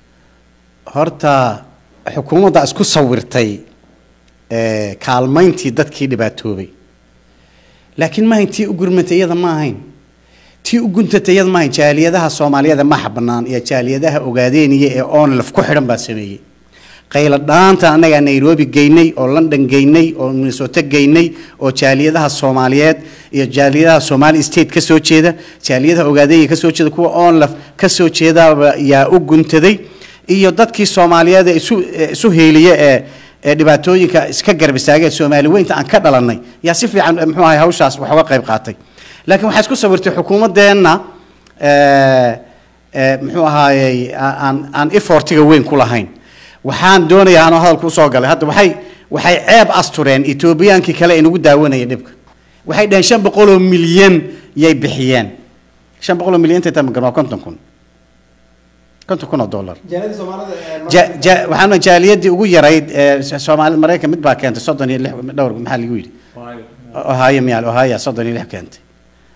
Speaker 2: horta xukuumadda isku sawirtay ee, kaalmayntii dadkii dhibaatoobay laakiin ma ahayn tii u gurmatay iyada ma ahayn tii u guntatay iyada ma ahayn jaaliyadaha soomaaliyeed ee maxa bannaan iyo jaaliyadaha ogaadeeniya ee onlaf ku xidhan baa sameeyey qayla dhaanta annagaa nairobi geynay oo london geynay oo minnesota geynay oo jaaliyadaha soomaaliyeed iyo jaaliyadaha somali state ka soo jeeda jaaliyadaha ogaadeenya ka soo jeeda kuwa onlaf ka soo jeedaaba yaa u guntaday iyo dadkii soomaaliyeed ee isu ee isu heeliye ee ee dhibaatooyinka iska garab istaagay soomaali weynta aan ka dhalanay yaa si fiican eh, muxuu ahay hawshaas wax uga qayb qaatay laakiin waxaa isku sawirtay xukuumaddeenna eh, eh, muxuu ahaayey aan aan effortiga weyn ku lahayn waxaan doonayaa anoo hadalku usoo galay hadda waxay waxay ceeb astureen etoobiyaankii kale ee nagu daawanaya dhibka waxay dhaheen shan boqol oo milyan yay bixiyeen shan boqol oo milyan intay tahay magan waa konton kun konton kun oo dollar
Speaker 1: jaaliyada soomaalida ee
Speaker 2: ja- ja- waxaana jaaliyadii ugu yarayd ee soomaalida maraykan mid baa keentay soddon iyo lix dhowr maxaa lagu yidhi ohio miyaal ohio soddon iyo lix keentay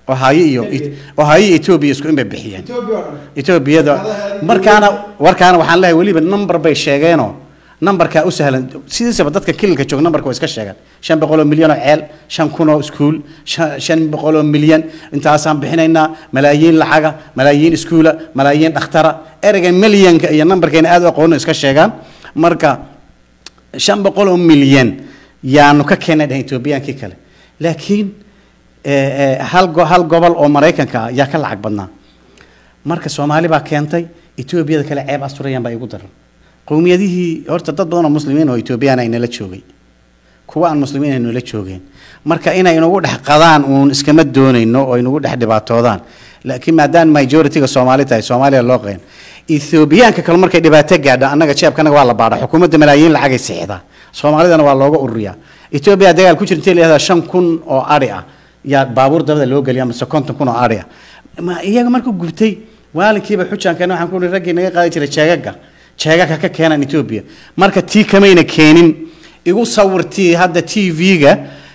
Speaker 2: ohio iyo
Speaker 1: Keligeed.
Speaker 2: ohio iyo ethiopia isku in bay bixiyeen
Speaker 1: etoobiya oo dhan
Speaker 2: etoobiyada
Speaker 1: Shaqadaha-
Speaker 2: markaana warkaana waxaan leeyahay weliba number bay sheegeenoo numberkaa u sahlan sidiisaba dadka kililka jooga numberka way iska sheegaan shan boqol oo milyan oo ceel shan kun oo iskuul shan- shan boqol oo milyan intaasaan bixinaynaa malaayiin lacaga malaayiin iskuula malaayiin dhakhtara ereyga milyanka iyo numberkeena aad u aqoono iska sheegaan marka shan boqol oo milyan yaanu ka keennay dhahan etoobiyaankii kale laakiin eh, eh, hal go- hal gobol oo maraykanka ah yaa ka lacag badnaa marka soomaali baa keentay etoobiyada kale ceeb asturayaan baa igu daran qowmiyadihii horta dad badan oo muslimiin oo etoobiyaan ay nala joogay kuwa aan muslimiin ay nala joogeen marka inay inagu dhex qadaan uun iskama doonayno oo inagu dhex dhibaatoodaan laakiin maadaama majority-ga soomaali tahay soomaaliya loo qeen ethoobiyaanka kale markay dhibaato gaadha annaga jeebkanaga waa la baadha xukuumadda malaayiin lacagay sixdaa soomaalidana waa looga ururiyaa etoobiya dagaal ku jirta la shan kun oo ari ah yaa baabuur dabada loo geliya mise konton kun oo ari ah ma iyaga markuu gubtay waalinkiiba xujaankeena waxaan ku uri raggii naga qaadi jiray jeegaga jeegaga ka keenan etoobiya marka tii kamayna keenin igu sawirtii hadda t v-ga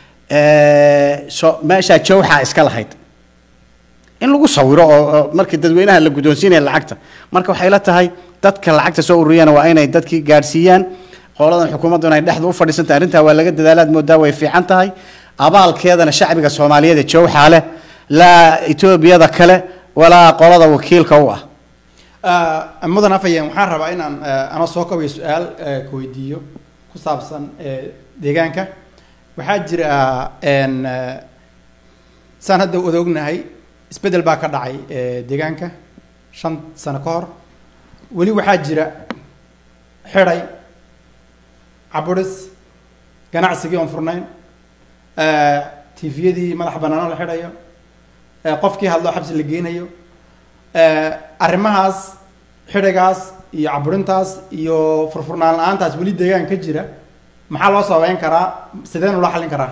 Speaker 2: so meeshaa jawxa iska lahayd in lagu sawiro oo oo markii dadweynaha la guddoonsiinaya lacagta marka waxay la tahay dadka lacagta soo ururiyana waa inay dadkii gaadhsiiyaan qoladan xukuumaddu inay dhexda u fadhiisantahay arrintaa waa laga dadaalaad moodaa way fiican tahay abaalkeedana shacbiga soomaaliyeed ee jawxa leh laa etoobiyada kale walaa qolada wakiilka u ah
Speaker 1: Ah, mudan afayeen waxaan rabaa inaan ah, anoo soo kabayo su-aal ah, ku weydiiyo ku saabsan eh, deegaanka waxaa jira n saan hadda wada ognahay isbeddel baa ka dhacay eh, deegaanka shan sano ka hor weli waxaa jira xidhay caburis ganacsigii oon furnayn tifiyadii madax banaano la xidhayo eh, qofkii hadloo xabsi la geynayo Eh, arrimahaas xidhigaas iyo caburintaas iyo furfurnaan la-aantaas weli deegaan ka jira maxaa loo sababeyn karaa sideen ula xallin karaa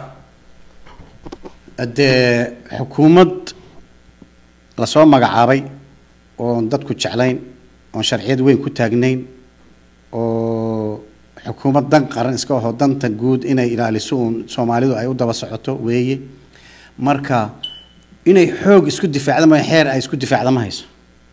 Speaker 2: dee xukuumad lasoo magacaabay oon dadku jeclayn oon sharciyad weyn ku taagnayn oo xukuumad dan qaran iska aho danta guud inay ilaaliso uun soomaalidu ay u daba socoto weeye marka inay xoog isku difaacda ma xeer ay isku difaacda ma hayso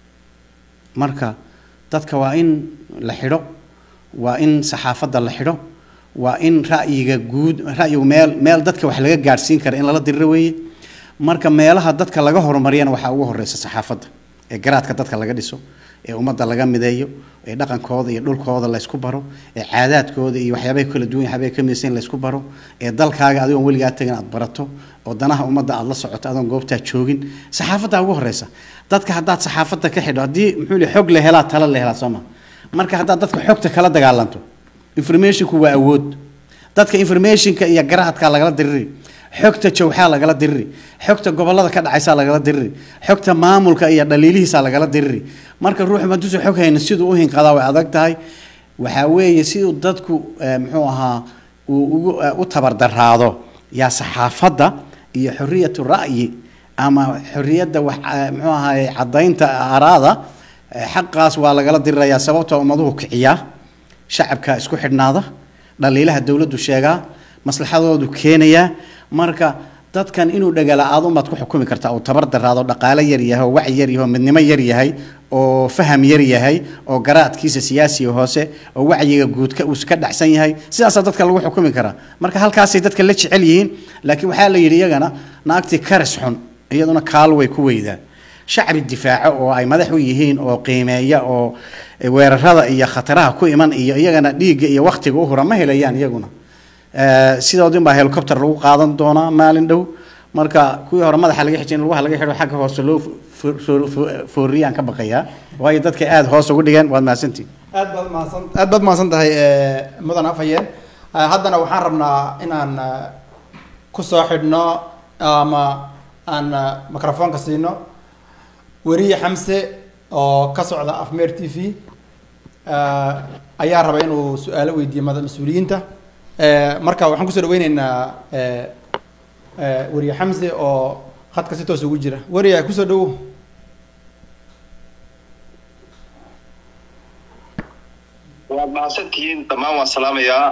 Speaker 2: marka dadka waa in la xidho waa in saxaafadda la xidho waa in ra'yiga guud ra'yigu meel meel dadka wax laga gaadhsiin kara in lala diriro weeye marka meelaha dadka laga horumariyana waxaa ugu horeysa saxaafadda ee garaadka dadka laga dhiso ee ummadda laga mideeyo ee dhaqankooda iyo dhulkooda la isku baro ee caadaadkooda iyo waxyaabaha kala duwan waxyaabaha ka midaysan la isku baro ee dalkaaga adigoon weligaa tagin aad barato oo danaha ummadda aad la socoto adoon goobtaa joogin saxaafaddaa ugu horeysa dadka haddaad saxaafadda ka xidho haddii muxuu li xog la helaa tala la helaa soo ma marka haddaad dadka xogta kala dagaalanto informationku waa awood dadka informationka iyo garaadka lagala diriri xogta jawxaa lagala diriri xogta gobolada ka dhacaysaa lagala diriri xogta maamulka iyo dhaliilihiisaa lagala diriri marka ruuxu maduusa xog hayna siduu u hinqadaa way adag tahay waxaa weeye siduu dadku eh, muxuu ahaa uu ugu eh, u tabardaraado yaa saxaafadda iyo xoriyatu ra'yi ama xoriyadda wax eh, muxuu ahaay caddaynta araada eh, xaqaas waa lagala dirirayaa sababtoo ummaduhu kiciyaa shacabka isku xidhnaada dhaliilaha dowladdu sheegaa maslaxadoodu keenayaa marka dadkan inuu dhagala-aad umaad ku xukumi kartaa oo tabar daraado dhaqaale yar yahay oo wacyi yar yahay oo midnimo yar yahay oo faham yar yahay oo garaadkiisa siyaasiga hoose oo wacyiga guud ka uu ka dhacsan yahay sidaasaa dadka lagu xukumi karaa marka halkaasay dadka la jecel yihiin laakiin waxaa la yidhi iyagana naagtii karis xun iyaduna kaal way ku weydaa shacbi difaaco oo ay madax u yihiin oo qiimeeya oo weerarada iyo khataraha ku iman iyo iyagana dhiigga iyo waktiga u hura ma helayaan iyaguna sidoodin baa helicopter lagu qaadan doonaa maalin dhow marka kuwii hore madaxa laga xijin lugaha laga xidho xagga hoose loo fooriyaan ka baqayaa waayo dadka aada hoos ugu dhigeen waad mahadsantihin
Speaker 1: aad baad mahadsan aad baad mahadsan tahay mudan afhayeen haddana waxaan rabnaa inaan kusoo xidhno ama aan microfoonka siino weriye xamse oo ka socda afmeer t v ayaa raba inuu su-aalo weydiiyo mada mas-uuliyiinta marka waxaan kusoo dhaweyneynaa weriye xamse oo khadka si toos ugu jira weriye kusoo dhawow
Speaker 5: waad mahadsantihiin dhammaan waan salaamayaa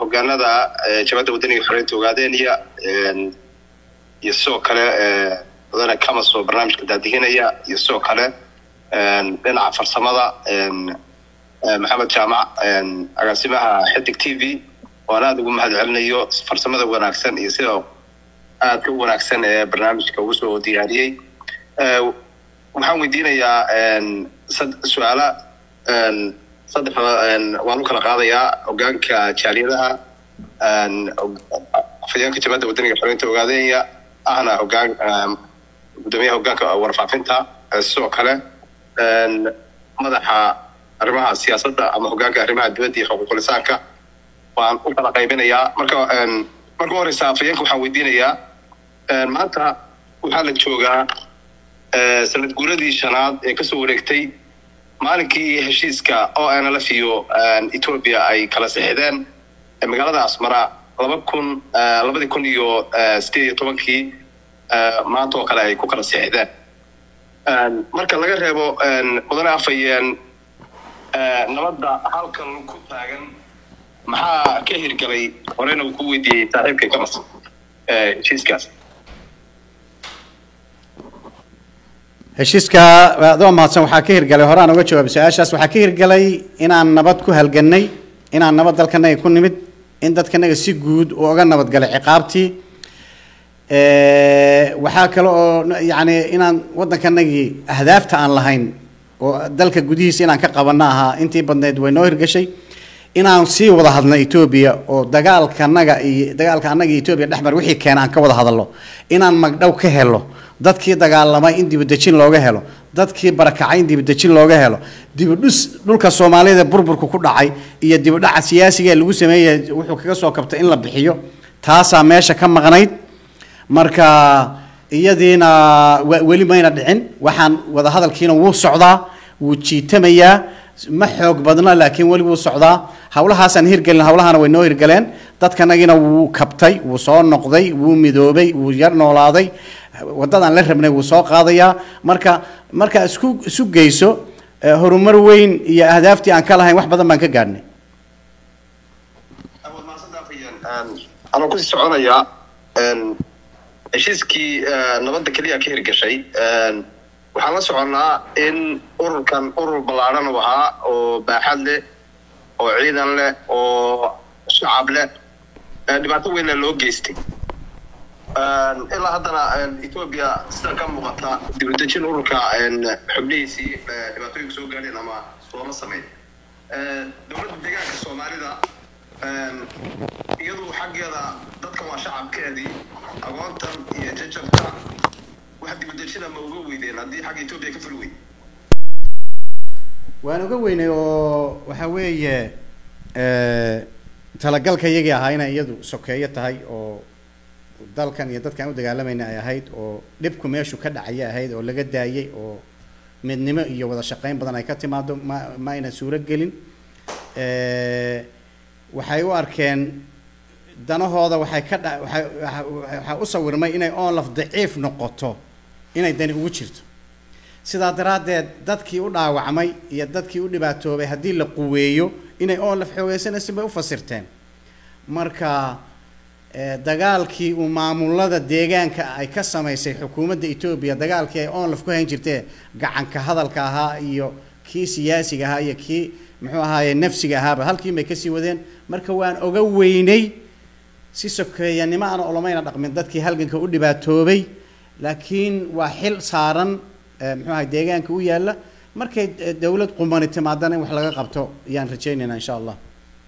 Speaker 5: hogaanada jabadda waddaniga xoreynta ogaadeen iyo iyo sidoo kale mudane kamas oo barnaamijka daadihinaya iyo sidoo kale dhinaca farsamada maxamed jaamac agaasimaha xidig t v waan aada ugu mahad celinayo farsamada wanaagsan iyo sida aadka u wanaagsan ee barnaamijka ugu soo diyaariyey waxaan weydiinayaa su-aala saddex waan u kala qaadayaa hogaanka jaaliyadaha afhayeenka jabadda wadaniga xoreynta ogaadeenya ahna hogaan gudoomiyaha hogaanka warfaafinta sidoo kale madaxa arrimaha siyaasadda ama hogaanka arrimaha dibadda iyo xuquuqul insaanka waan u kala qaybinayaa marka marka u horeysa afhayeenka waxaan weydiinayaa maanta waxaa la joogaa sanad guuradii shanaad ee kasoo wareegtay maalinkii heshiiska o n l f iyo ethoopia ay kala sixideen magaalada asmara laba kun labadii kun iyo sideed iyo tobankii maanta oo kale ay ku kala sixideen marka laga reebo mudane afhayeen nabadda halkan ku taagan maxaa ka hirgalay horeyna uu ku weydiiyey saaxiibkay kamas heshiiskaas
Speaker 2: heshiiska adoo mahadsan waxaa ka hirgalay horaan uga jawaabay su-aashaas waxaa ka hirgalay inaan nabad ku halganay inaan nabad dalkanaga ku nimid in dadkanaga si guud uu oga nabadgalay ciqaabtii waxaa kale oo yacni inaan waddankanagii ahdaafta aan lahayn oo dalka gudihiisa inaan ka qabanno ahaa intii badneyd way noo hirgashay inaan sii wada hadno etoobiya oo dagaalkanaga iyo dagaalka annaga iyo etoobiya dhexmar wixii keena aan ka wada hadalno inaan magdhow ka helo dadkii dagaalamay in dibadejin looga helo dadkii barakacay in dibadejin looga helo dibidhus dhulka soomaalida burburka ku dhacay iyo dibidhaca siyaasiga ee lagu sameeyay wuxuu kaga soo kabtay in la bixiyo taasaa meesha ka maqnayd marka iyadiina weli mayna dhicin waxaan wada hadalkiina wuu socdaa wuu jiitamayaa ma xoog badna laakiin weli wuu socdaa hawlahaasaan hirgelin hawlahana way noo hirgaleen dadkanagiina wuu kabtay wuu soo noqday wuu midoobay wuu yar noolaaday waddadaan la rabnay wuu soo qaadayaa marka marka isku isu geyso horumar weyn iyo ahdaaftii aan ka lahayn wax badan baan ka gaadhnay
Speaker 5: anoo kusii soconayaa heshiiskii nabadda keliya ka hirgashay waxaan la soconnaa in ururkan urur ballaadhan uu ahaa oo baaxad leh oo ciidan leh oo shacab leh dhibaato weynna loo geystay ilaa haddana ethoobia sida ka muuqata dibadejin ururka xubnihiisii dhibaatooyinka soo gaadheen ama looma sameyn dowladda deegaanka soomaalida iyadu xaggeeda dadkan waa shacabkeedii agoontan iyo jajabka wax dibadejina ma uga weydeen haddii xagga ethoobia ka fuli weyd
Speaker 2: waan uga weynay oo waxa weeye talagalka iyagii ahaa inay iyadu sokeeyo tahay oo dalkan iyo dadkaan u dagaalamayna ay ahayd oo dhibku meeshu ka dhacaya ahayd oo laga daayay oo midnimo iyo wada shaqeyn badan ay ka timaado ma ma ayna suuro gelin waxay u arkeen danahooda waxay ka dha waxay waxaa u sawirmay inay onlaf daciif noqoto inay dani ugu jirto sidaa daraaddeed dadkii u dhaawacmay iyo dadkii u dhibaatoobay haddii la quweeyo inay onlaf xoogeysanaysin bay u fasirteen marka dagaalkii uu maamulada deegaanka ay ka samaysay xukuumadda etoobiya dagaalkii ay onlaf ku hayn jirtee gacanka hadalka ahaa iyo kii siyaasiga ahaa iyo kii muxuu ahaaye nafsiga ahaaba halkiin bay kasii wadeen marka waan oga weynay si sokeeyanimo aan olomayna dhaqmin dadkii halganka u dhibaatoobay laakiin waa xil saaran muxuu ahay deegaanka u yaalla markay dowlad qumani timaadana in wax laga qabto ayaan rajaynaynaa insha allah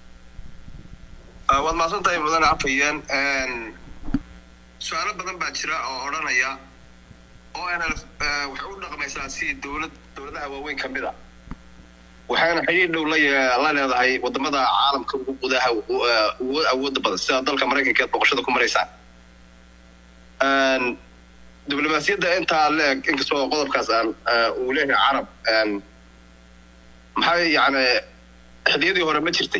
Speaker 5: waad mahadsan tahay mudane afhayeen su-aalo badan baa jira oo odhanaya o n l waxay u dhaqmaysaa si dowlad dowladaha waaweyn ka mid a waxayna xiriir dhow la la leedahay wadamada caalamka ugu gudaha ugu awooda badan sida dalka maraykanka eed boqoshada ku maraysaan diblomaasiyadda intaa leeg inkastoo qodobkaas aan uu leeyahay carab maxay yani xiliyadii hore ma jirtay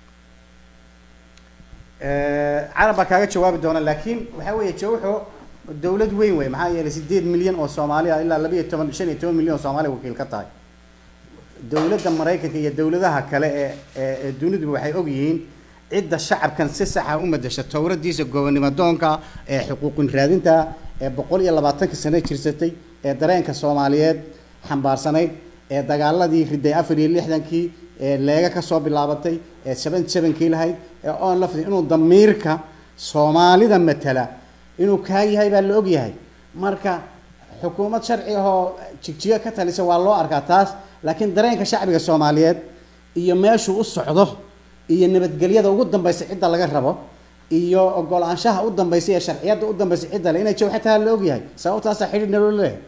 Speaker 2: carab baa kaaga jawaabi doona laakiin waxa weeye jawxo dowlad weyn wey maxaa yeelay sideed milyan oo soomaali ah ilaa laba iyo toban shan iyo toban milyan oo soomaaliya wakiil ka tahay dowladda maraykanka iyo dowladaha kale ee ee duniduba waxay og yihiin cidda shacabkan si saxa u madasha towradiisa gobonimo doonka ee xuquuqin raadinta ee boqol iyo labaatanka sano jirsatay ee dareenka soomaaliyeed xambaarsanayd ee dagaaladii riday afar iyo lixdankii ee leega kasoo bilaabatay ee seventy sevenkii lahayd ee on lafdi inuu damiirka soomaalida matala inuu kaa yahay baa la ogyahay marka xukuumad sharci ahoo jigjigo ka talisa waa loo arkaa taas laakiin dareenka shacbiga soomaaliyeed iyo meeshuu u socdo iyo nabadgelyada ugu dambaysa cidda laga rabo iyo ogolaanshaha u dambaysa iyo sharciyadda u dambaysa cidda le inay jawxa taha la ogyahay sababtaasaa xidhiir naloo leeyahay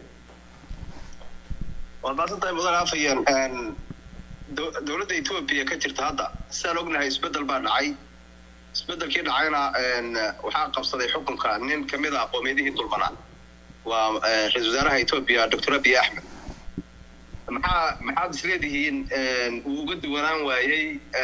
Speaker 5: waad maasantahay mudan afayeen dow- dowladda etoobiya ka jirta hadda sidaan ognahay isbeddel baa dhacay isbeddelkii dhacayna waxaa qabsaday xukunka nin kamid ah qoomiyadihii dulmanaa waa eh, ra-iisul wasaaraha etoobiya doctor abiy axmed maxaa maxaad isleedihiin uu uga duwanaan waayey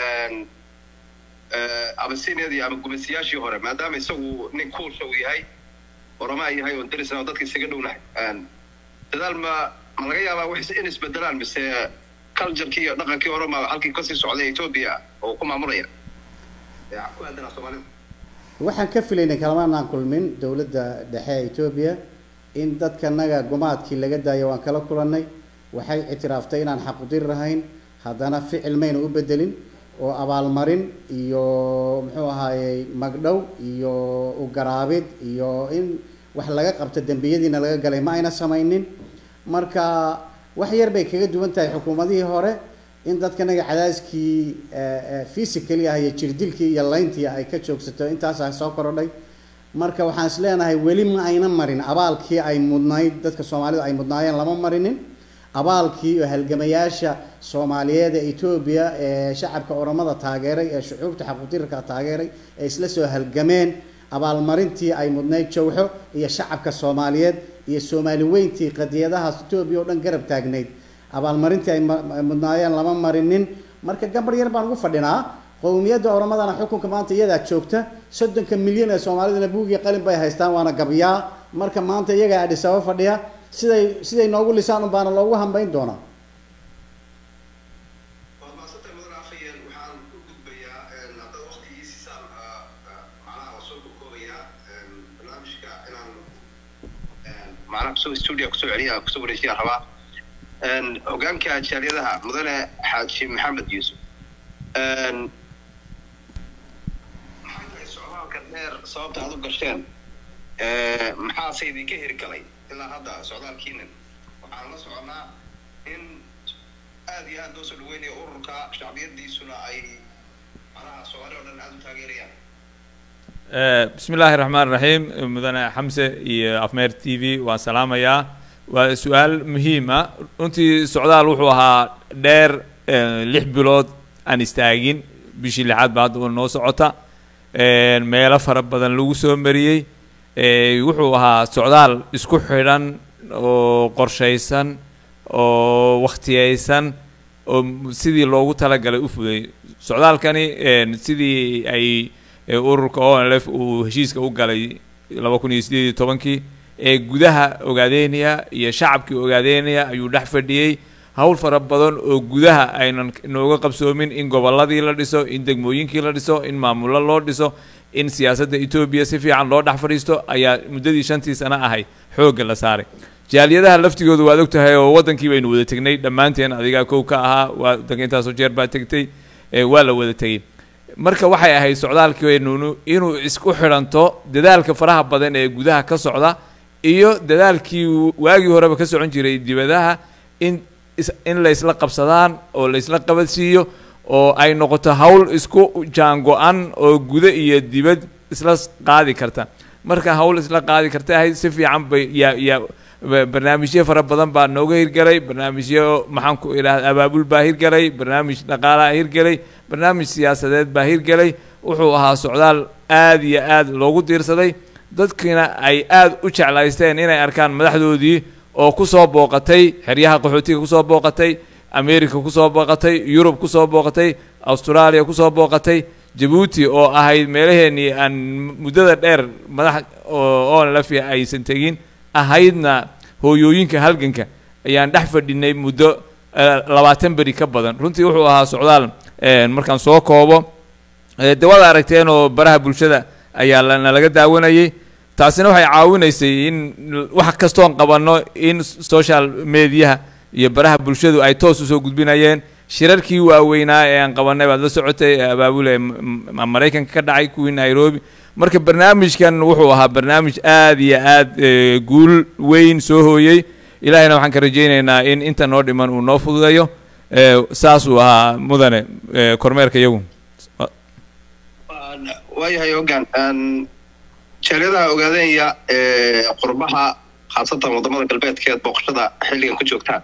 Speaker 5: abasiiniyadii ama gumeysiyaashii hore maadaama isagu nin kuulsha uu yahay oromaa yahay oon darisna oo dadka isaga dhownahay dadaal ma ma laga yaabaa wax in isbedelaan mise culturekii iyo dhaqankii hore ma halkii kasii socday etoobiya oo ku maamulaya ya ku aadanaa soomaalida
Speaker 2: waxaan ka filaynay kalamanaan kulmin dowladda dhexe ee etoobiya in dadkanaga gumaadkii laga daayo waan kala kulannay waxay ictiraaftay inaan xaqudir ahayn haddana ficil mayna u bedelin oo abaalmarin iyo muxuu ahaayey magdhow iyo ugaraabid iyo in wax laga qabto dembiyadiina laga galay ma ayna samaynin marka wax yar bay kaga duwan tahay xukuumadihii hore in dadkanaga cadaadiskii physically ah iyo jirdilkii iyo layntii ay ka joogsato intaasaa soo korodhay marka waxaan is leenahay weli ma ayna marin abaalkii ay mudnayd dadka soomaalida ay mudnaayeen lama marinin abaalkii oo halgamayaasha soomaaliyeed ee etoobiya ee shacabka oromada taageeray ee shucuubta xaquudirka taageeray ee isla soo halgameen abaalmarintii ay mudnayd jawxo iyo shacabka soomaaliyeed iyo soomaali weyntii qadiyadahaas etoobiya oo dhan garab taagnayd abaalmarintii ay ma- ay mudnaayeen lama marinin marka gambar yar baan ugu fadhinaa qowmiyadda oromadana xukunka maanta iyadaa joogta soddonka milyan ee soomaalidana buug iyo qalin bay haystaan waana gabyaa marka maanta iyagaa adhisaba fadhiya siday siday noogu lisaan un baana loogu hambayn doonaa
Speaker 5: waad maasantay mudan afayeen waxaan u gudbayaa haddaad waqtigii siisaan macnaha waa soo koobayaa barnaamijka inaan macnaha kusoo studio kusoo celiya kusoo wareejiyaa rabaa hogaanka jaaliyadaha mudane xaaji maxamed yuusuf maxay tahay socdaalka dheer sababta aad u gasheen maxaase idinka heri galay ilaa hadda socdaalkiinan waxaan la soconnaa in aad iyo aad loo soo dhaweynayo ururka shacbiyadiisuna ay macnaha soomaali oo dhan aad u taageerayaan
Speaker 4: bismi illaahi raxmaan raxiim mudane xamse iyo afmeer t v waan salaamayaa waa su-aal muhiim ah runtii socdaal wuxuu ahaa dheer lix bilood aan istaagin bishii lixaad baa hadda noo socota meelo fara badan lagu soo mariyey wuxuu ahaa socdaal isku xidhan oo qorshaysan oo wakhtiyaysan oo sidii loogu talagalay u fuday socdaalkani sidii ay ururka o n f uu heshiiska u galay laba kun iyo sideed iyo tobankii ee gudaha ogaadeynaya iyo shacabkii ogaadeynaya ayuu dhex fadhiyey hawl fara badan oo gudaha aynan nooga qabsoomin in gobolladii la dhiso in degmooyinkii la dhiso in maamullo loo dhiso in siyaasadda etoobiya si fiican loo dhex fadhiisto ayaa muddadii shantii sano ahay xoogga la saaray jaaliyadaha laftigooda waad og tahay oo waddankii baynu wada tegnay dhammaanteen adigaa kow ka ahaa waa waddanka intaasoo jeer baa tegtay waa la wada tegey marka waxay ahayd socdaalkeenu inuu isku xidhanto dadaalka faraha badan ee gudaha ka socda iyo dadaalkii waagii horeba ka socon jiray dibadaha in in la isla qabsadaan oo la isla qabadsiiyo oo ay noqoto hawl isku jaango-an oo guda iyo dibad isla qaadi karta marka hawl isla qaadi karta ahayd si fiican bay yaa yaa barnaamijyo fara badan baa nooga hirgelay barnaamijyo maxaan ku idhahda abaabul baa hirgelay barnaamij dhaqaalaa hirgelay barnaamij siyaasadeed baa hirgelay wuxuu ahaa socdaal aad iyo aad loogu diirsaday dadkiina ay aad u jeclaysteen inay arkaan madaxdoodii oo kusoo booqatay xeryaha qaxootiga kusoo booqatay america kusoo booqatay yurub kusoo booqatay australia kusoo booqatay jabuuti oo ahayd meelaheenii aan muddada dheer madax oon lafi aysan tegin ahaydna hooyooyinka halganka ayaan dhex fadhinay muddo labaatan beri ka badan runtii wuxuu ahaa socdaal markaan soo koobo de waad aragteen oo baraha bulshada ayaa nalaga daawanayay taasina waxay caawinaysay in wax kastoon qabanno in social mediaha iyo baraha bulshadu ay toos usoo gudbinayeen shirarkii waaweynaa ee aan qabanay baad la socotay ee abaabule maraykanka ka dhacay kuwii nairobi marka barnaamijkan wuxuu ahaa barnaamij aad iyo aad eh, guul weyn soo hooyey ilaahayna waxaan ka rajaynaynaa in inta noo dhiman uu noo fududeeyo eh, saasuu ahaa mudane eh, kormeerka iyagu
Speaker 5: waayahay ogaan jaaliyadaha ogaadenya ee qurbaha khaasatan wadamada galbeedkeed booqashada xilligan ku joogtaan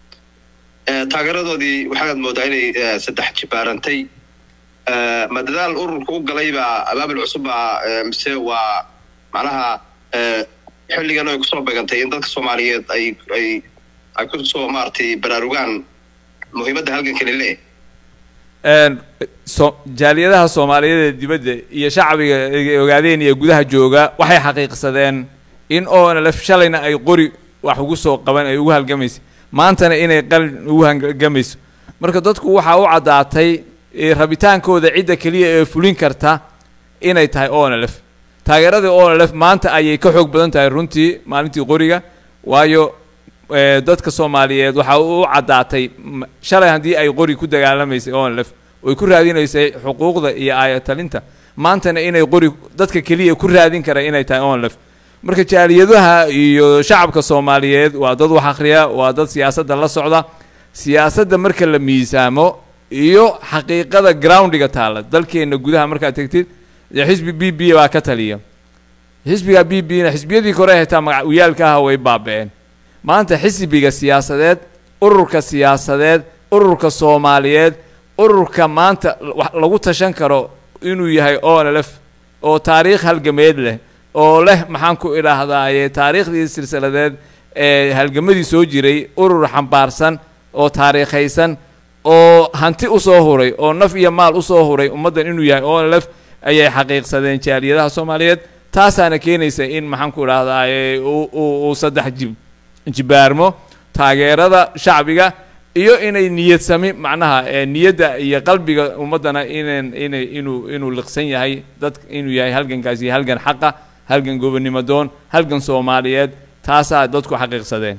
Speaker 5: ee taageeradoodii waxaad moodaa inay eh, saddex jibaarantay Eh, ma dadaal ururka u galay baa abaabul cusub baa eh, mise waa macnaha eh, xilligan ay kusoo beegantay in dadka soomaaliyeed ay ay ay kusoo maaragtay baraarugaan muhiimadda halgankani leeyahay
Speaker 4: Een, so jaaliyadaha soomaaliyeed ee dibadda iyo shacbiga ay ogaadeen iyo gudaha jooga waxay xaqiiqsadeen in oonalef shalayna ay qori wax ugu soo qaban ay ugu halgamaysay maantana inay qalin ugu halgamayso marka dadku waxaa u caddaatay eh, rabitaankooda cidda keliya ee fulin karta inay tahay onalef taageeradii onalef maanta ayay ka xoog badan tahay runtii maalintii qoriga waayo eh, dadka soomaaliyeed waxaa u caddaatay m- shalay haddii ay qori ku dagaalamaysay onlef oy ku raadinaysay xuquuqda iyo aayatalinta maantana inay qori dadka keliya ku raadin kara inay tahay onlef marka jaaliyadaha iyo shacabka soomaaliyeed waa dad wax akhriya waa dad siyaasadda la socda siyaasadda marka la miisaamo iyo xaqiiqada groundiga taala dalkeena gudaha markaad tegtid dee xisbi b b baa ka taliya xisbiga b b na xisbiyadii kore xitaa magacuyaalka ah way baaba'een maanta xisbiga siyaasadeed ururka siyaasadeed ururka soomaaliyeed ururka maanta wax lagu tashan karo inuu yahay onlf oo taariikh halgameed leh oo leh maxaan ku idhaahdaaye taariikhdii silsiladeed ee halgamadii soo jiray urur xambaarsan oo taariikhaysan oo hanti usoo huray oo naf iyo maal usoo huray ummaddan inuu yahay onlf ayay xaqiiqsadeen jaaliyadaha soomaaliyeed taasaana keenaysa in maxaan ku idhahdaaye uu uu uu saddex jib jibaarmo taageerada shacbiga iyo inay niyad sami macnaha ee niyadda iyo qalbiga ummaddana inan inay inuu inuu liqsan yahay dad inuu yahay halgankaasi halgan xaqa halgan gobonnimo doon halgan soomaaliyeed taasaa dadku xaqiiqsadeen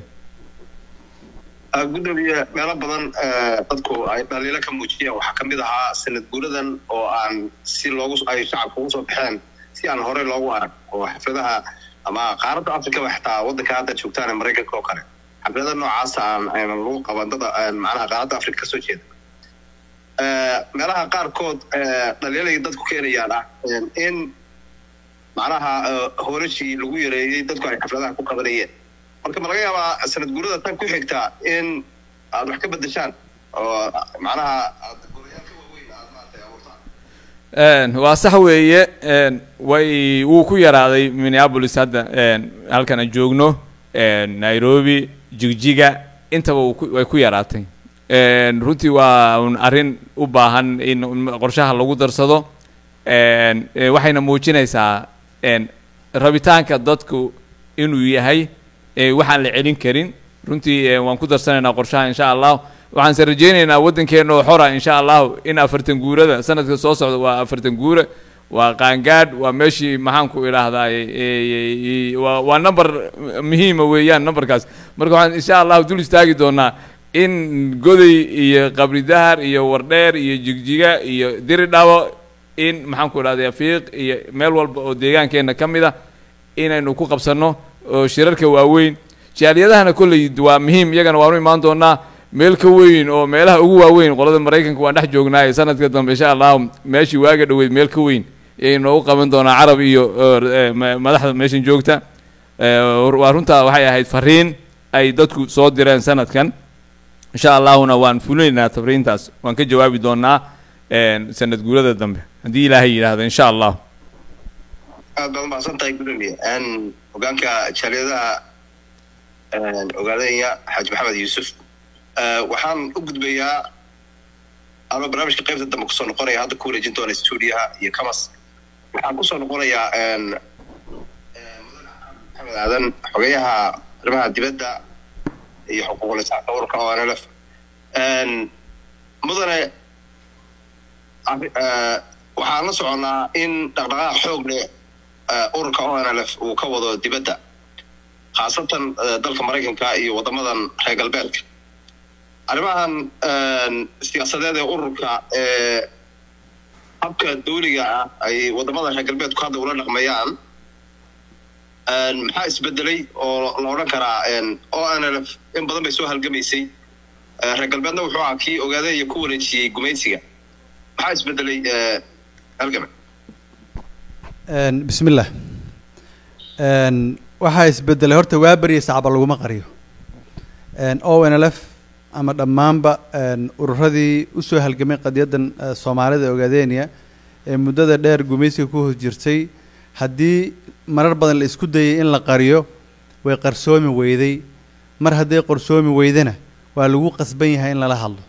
Speaker 5: Ah, gudoomiye meelo badan eh, dadku ay dhaliilo ka muujiyeen waxaa ka mid ahaa sanad guuradan oo aan si loogu ay shacabka ugu soo baxeen si aan horey loogu arag oo xafladaha ama qaaradda afrikaba xitaa waddanka hadda joogtaan ee maraykanka oo kale xaflada noocaasa aan aynan lagu qaban dada aan macnaha qaaradda afrika kasoo jeeda Eh, meelaha qaarkood eh, dhaliilay dadku keenayaan ah eh, in macnaha eh, horashii lagu yareeyey dadku ay xafladaha ku qabanayeen marka ma laga yaabaa sanad guurada tan ku xigta in aad wax ka bedeshaan oo macnaha aad golayaal ka waaweyn aad maaragtay abuurtaan
Speaker 4: Een, waa sax weeye een, way wuu ku yaraaday minneapolis hadda een, halkan aan joogno een, nairobi jigjiga intaba wuu ku- way ku yaraatay Een, runtii waa un arrin u baahan in qorshaha lagu darsado Een, ee, waxayna muujinaysaa een, rabitaanka dadku inuu yahay ee, waxaan la celin karin runtii ee, waan ku darsanaynaa qorshaha insha allah waxaan se rajaynaynaa waddankeena oo xora insha allahu in afartan guurada sanadka soo socda waa afartan guure waa qaangaadh waa meeshii maxaan ku idhaahdaa waa waa number muhiima weeyaan numberkaas marka waxaan insha allahu dul istaagi doonaa in goday iyo qabri dahar iyo wardheer iyo jigjiga iyo diridhawo in maxaan ku idhahdaa fiiq iyo meel walba oo deegaankeena ka mid a inaynu ku qabsanno oo shirarka waaweyn jaaliyadahana kolley waa muhiim iyagana waanu imaan doonaa meel ka weyn oo meelaha ugu waaweyn qolada maraykanka waan dhex joognaaye sanadka dambe insha allahu meeshii waaga dhoweyd meel ka weyn ayay noogu qaban doonaa carab iyo eh, ma- madaxda meeshan joogta Eh, waa runtaa waxay ahayd fariin ay dadku soo direen sanadkan insha allahuna waan fulinaynaa tafriintaas waan ka jawaabi doonaa eh, sanad guurada dambe haddii ilaahay yidhaahdo insha allah
Speaker 5: aad baad umahadsan tahay gudoomiye n hogaanka jaaliyadaha ogaadanya xaaji maxamed yuusuf Eh, waxaan u gudbayaa anoo barnaamijka qaybta dambe kusoo noqonaya hadda ku wareejin doona stuudiyaha iyo kamas waxaan kusoo noqonayaa n maxamed aadan xogeyaha arrimaha dibadda iyo xuquuqul insaanka ururka onlf mudane arri- eh, waxaan la soconnaa in dhaqdhaqaaq xoog leh eh, ururka onlf uu ka wado dibadda khaasatan eh, dalka maraykanka iyo waddamadan reer galbeedka arrimahan een, siyaasadeed ee ururka ee habka dawliga ah ay waddamada reer galbeedku hadda ula dhaqmayaan een, maxaa isbedelay oo la odhan karaa een, onlf in badan bay soo halgamaysay Eh, reer galbeedna wuxuu ahaa kii ogaaday iyo ku wareejiyey gumaysiga maxaa isbedelay eh, halgame
Speaker 3: Een, bismillah Een, waxaa isbedelay horta waa beriya sacba laguma qariyo Een, onlf ama dhammaanba een, ururadii usoo halgamay qadiyaddan eh, soomaalida ogaadeniya ee muddada dheer gumaysiga ku hoos jirtay haddii marar badan la isku dayay in la qariyo way qarsoomi weyday mar hadday qarsoomi weydana waa lagu qasban yahay in lala hadlo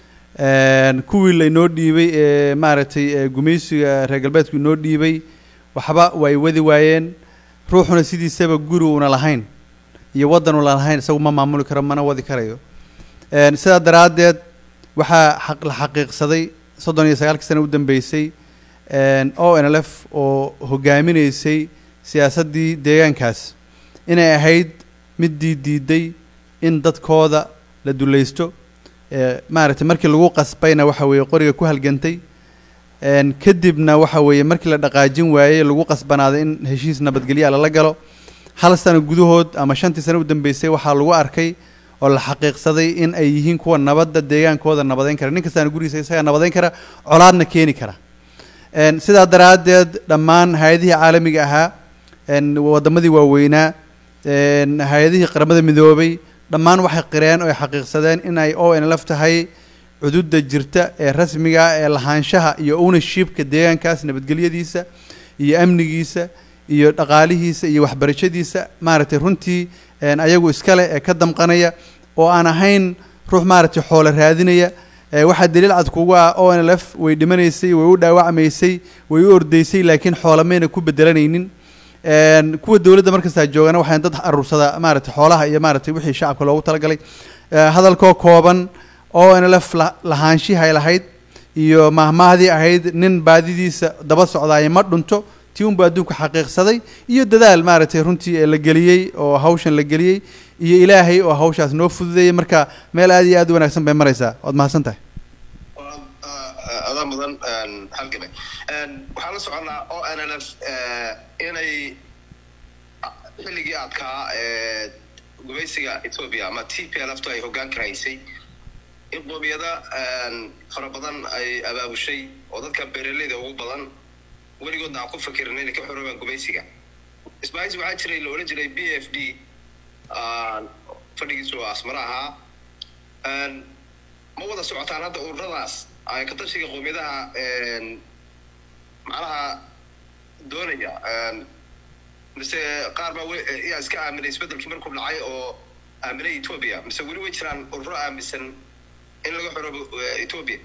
Speaker 3: Een, kuwii lainoo dhiibay ee maaragtay ee gumaysiga reer galbeedku inoo dhiibay waxba way wadi waayeen ruuxuna sidiisaba guri una lahayn iyo waddan una lahayn isagu ma maamuli karo mana wadi karayo Een, sidaa daraaddeed waxaa xaq la xaqiiqsaday soddon iyo sagaalkii sano u dambeysay een, onlf oo hogaaminaysay siyaasaddii deegaankaas inay ahayd middii diiday in dadkooda la dulaysto ee, maaragtay markii lagu qasbayna waxa weeye qoriga ku halgantay Een, kadibna waxa weeye markii la dhaqaajin waayey lagu qasbanaaday in heshiis nabadgelya lala galo hal sano gudahood ama shantii sano u dambeysay waxaa lagu arkay oo la xaqiiqsaday in ay yihiin kuwa nabadda deegaankooda nabadeyn kara nin kastaana gurigiisa isagaa nabadeyn kara colaadna keeni kara Een, sidaa daraaddeed dhammaan hay-adihii caalamiga ahaa een, waddamadii waaweynaa een, hay-adihii qaramada midoobay dhammaan waxay qireen oo ay xaqiiqsadeen in ay onlf tahay cududa jirta ee rasmiga ah ee lahaanshaha iyo ownershipka deegaankaas nabadgelyadiisa iyo amnigiisa iyo dhaqaalihiisa iyo waxbarashadiisa maaragtay runtii een, ayagu iskale ee ka damqanaya oo aan ahayn ruux maaragtay xoolo raadinaya ee waxaa daliil cad kugu ah onlf way dhimanaysay way u dhaawacmaysay way u ordaysay laakiin xoolo mayna ku bedelanaynin Een, kuwa dowladda markastaa joogana waxay dad aruursada maaragtay xoolaha iyo maaragtay wixii shacabka loogu talagalay Ee, hadalkoo kooban onlf la- lahaanshihi ay lahayd iyo mahmaahdii ahayd nin baadidiisa daba socdaaya ma dhunto tii unba adduunku xaqiiqsaday iyo dadaal maaragtay runtii ee la geliyey oo hawshan la geliyey iyo ilaahay oo hawshaas noo fududeeyey marka meel aad iyo aad u wanaagsan bay maraysaa waad mahadsan tahay
Speaker 5: Waa, ah, adaa mudan een, halgame Een, waxaan la soconnaa onlf inay ah, xilligii adkaa ee gumaysiga ethiopia ama t p l ftu ay hoggaanka haysay in qoomiyada een, fara badan ay abaabushay oo dadka beeraleyda ugu badan weligoodna aan ku fakirin inay ka xoroobaan gumaysiga isbaahis waxaa jiray la odhan jiray b f d ah, fadhigiisu waa asmara ahaa Een, ma wada socotaan hadda ururadaas ay ka tashiga qoomiyadaha een, macnaha doonaya een, mise qaar baa we- yaa iska aaminay isbedelkii markuu dhacay oo aaminay ethiopia mise weli way jiraan ururo aaminsan in laga xoroobo eh, ethiopia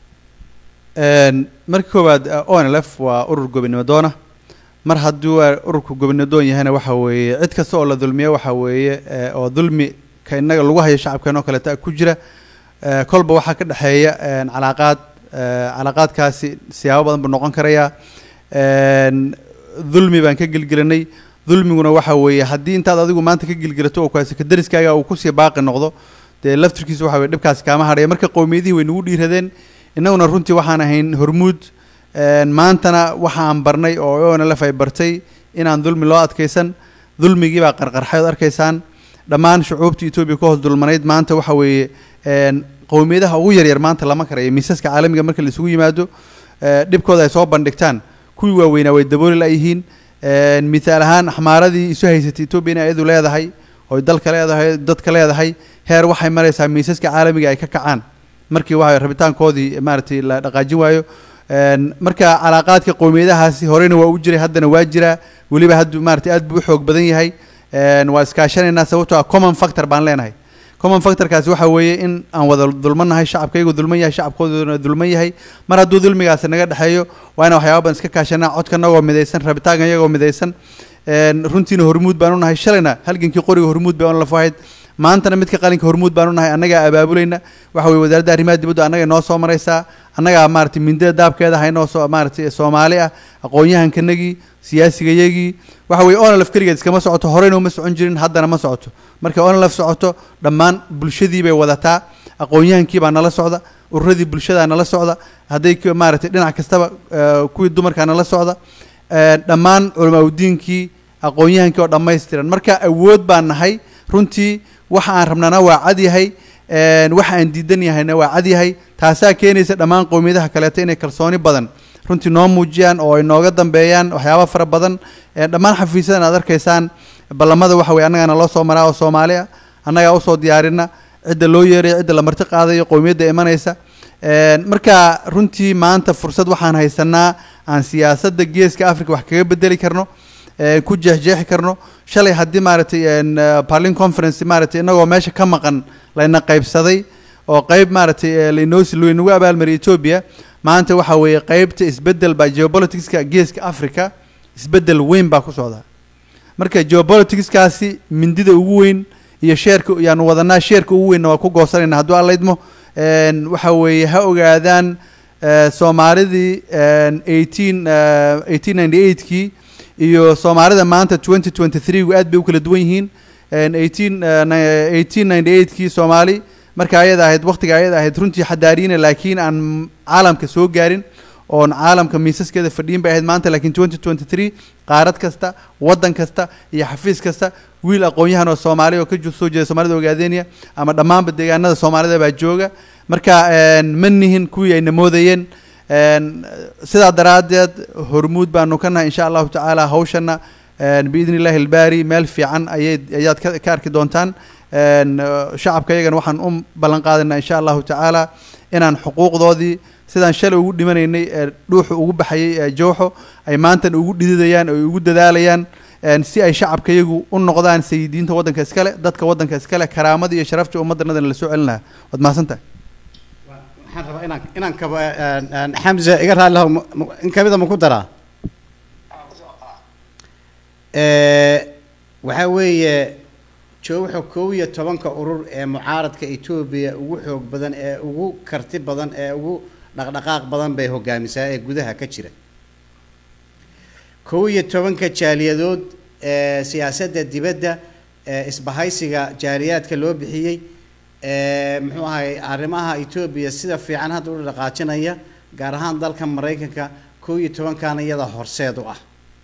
Speaker 3: Een, marka koowaad eh, onlf waa urur gobonimo doona mar hadduu eh, ururku gobonimo doon yahayna waxa weeye cid kasta oo la dulmiyo waxa weeye eh, oo dulmi ka innaga lagu hayo shacabkeen oo kaleeta ku jira eh, kolba waxaa ka dhexeeya een, calaaqaad eh, calaaqaadkaasi siyaabo badan buu noqon karayaa Een, dulmi baan ka gelgelinay dulmiguna waxa weeye haddii intaad adigu maanta ka gelgelato oo kaasi ka dariskaaga uu kusii baaqi noqdo dee laftirkiisa waxa weye dhibkaasi kaama hadhaya marka qowmiyadihii way nagu dhiiradeen innaguna runtii waxaan ahayn hormuud Een, maantana waxa aan barnay oo onlf ay bartay inaan dulmi loo adkaysan dulmigii baa qarqarxay ood arkaysaan dhammaan shucuubtii etoobiya ka hoos dulmanayd maanta waxa weeye een, qowmiyadaha ugu yaryar maanta lama karayo miisaska caalamiga marka la isugu yimaado ee, dhibkooda ay soo bandhigtaan kuwii waaweynaa way dabooli layihiin Een, mithaal ahaan axmaaradii isu haysatay etoobiya inay iyadu leedahay oy dalka leedahay dadka leedahay heer waxay maraysaa miisaska caalamiga ay ka kacaan markii waxa rabitaankoodii maaragtay la dhaqaajin waayo Een, marka calaaqaadka qowmiyadahaasi horeyna waa u jiray haddana waa jiraa weliba haddu maaragtay aad buu u xoog badan yahay Een, waa iskaashanaynaa sababtoo ah common factor baan leenahay common factorkaasi waxa weeye in aan wada dulmanahay shacabkaygu dulman yahay shacabkooduna dulman yahay mar hadduu dulmigaasi naga dhexeeyo waa inaan waxyaaba badan iska kaashanaa codkanagoo midaysan rabitaanka iyagoo midaysan Een, runtiina hormuud baan u nahay shalayna halgankii qoriga hormuud bay onlaf ahayd maantana midka qalinka hormuud baan u nahay annagaa abaabulayna waxa weye wasaaradda arrimaha dibadda annaga noo soo maraysaa annagaa maaragtay mindida daabkeeda haynoo soo maaragtay soomaali ah aqoon-yahankanagii siyaasigayagii waxa weeye onlf keligeed iskama socoto horeyna uma socon jirin haddana ma socoto markay onlf socoto dhammaan bulshadii bay wadataa aqoon-yahankii baa nala socda ururadii bulshadaa nala socda hadday k- maaragtay dhinac kastaba eh, kuwii dumarkaa nala socda Eh, dhammaan culamaauddiinkii aqoon-yahankii oo dhammaystiran marka awood baan nahay runtii waxa aan rabnana waa cad yahay een, waxa aan diidan yahayna waa cad yahay taasaa keenaysa dhammaan qowmiyadaha kaleeto inay kalsooni badan runtii noo muujiyaan oo ay nooga dambeeyaan waxyaaba fara badan Eh, dhammaan xafiisyadan aad arkaysaan ballamada waxa weye annagana loo soo maraa oo soomaali ah annagaa usoo diyaarina cidda loo yeerayo cidda la marti qaadayo qowmiyadda imanaysa Een, marka runtii maanta fursad waxaan haysanaa aan siyaasadda geeska africa wax kaga bedeli karno ee, ku jeexjeexi karno shalay haddii maaragtay een, eh, parlin conference maaragtay inagoo meesha ka maqan layna qaybsaday oo qayb maaragtay eh, lainoo si laynagu abaalmariyay ethiopia maanta waxa weeye qaybta isbedel baa geopoliticska geeska africa isbedel weyn baa ku socda marka geopoliticskaasi mindida ugu weyn iyo sheerka yaanu wadanaa sheerka ugu weynna waa ku goosanayna hadduu alla idmo een, waxa weeye ha ogaadaan eh, soomaalidii eighteen eighteen ninety eightkii iyo soomaalida maanta twenty twenty three-gu aad bay u kala duwan yihiin eighteen eighteen ninety eightkii soomaali marka ayada ahayd waqtiga ayada ahayd runtii xadaariina laakiin aan caalamka soo gaarin oon caalamka miisaskeeda fadhiyin bay ahayd maanta laakiin twenty twenty three qaarad kasta waddan kasta iyo xafiis kasta wiil aqoon-yahan oo soomaali oo ka ju- soo jeeda soomaalida ogaadeenaya ama dhammaanba deegaanada soomaalida baa jooga marka een, ma nihin kuwii ayna moodayeen een, sidaa daraaddeed hormuud baanu ka nahay insha allahu tacaala hawshana een, biidni illahi albaari meel fiican ayay ayaad ka ka arki doontaan een, eh, shacabka iyagana waxaan u ballan qaadaynaa insha allahu tacaala inaan xuquuqdoodii sidaan shalay ugu dhimanaynay ee dhuuxu ugu baxayay ee jooxo ay maantan ugu dhididayaan oo ugu dadaalayaan een, si ay shacabka iyagu u noqdaan sayidiinta waddanka iskale dadka waddanka iskale karaamada iyo sharafta ummaddanadana la soo celin lahaa waad mahadsantahay
Speaker 2: waxaan rabaa inaan inaan kaba een, een, xamza iga raalli lahow ma- ma- in kamida ma ku daraa Eh, waxaa weeye joowaxa kow iyo tobanka urur ee mucaaradka etoobiya ugu xoog badan ee ugu karti badan ee ugu dhaqdhaqaaq badan bay hogaamisaa ee gudaha ka jira kow iyo tobanka jaaliyadood ee siyaasadda dibadda ee isbahaysiga jaaliyaadka loo bixiyey ee muxuu ahay arrimaha etoobiya sida fiican hadda u dhaqaajinaya gaar ahaan dalka maraykanka kow iyo tobankan iyada horseed u ah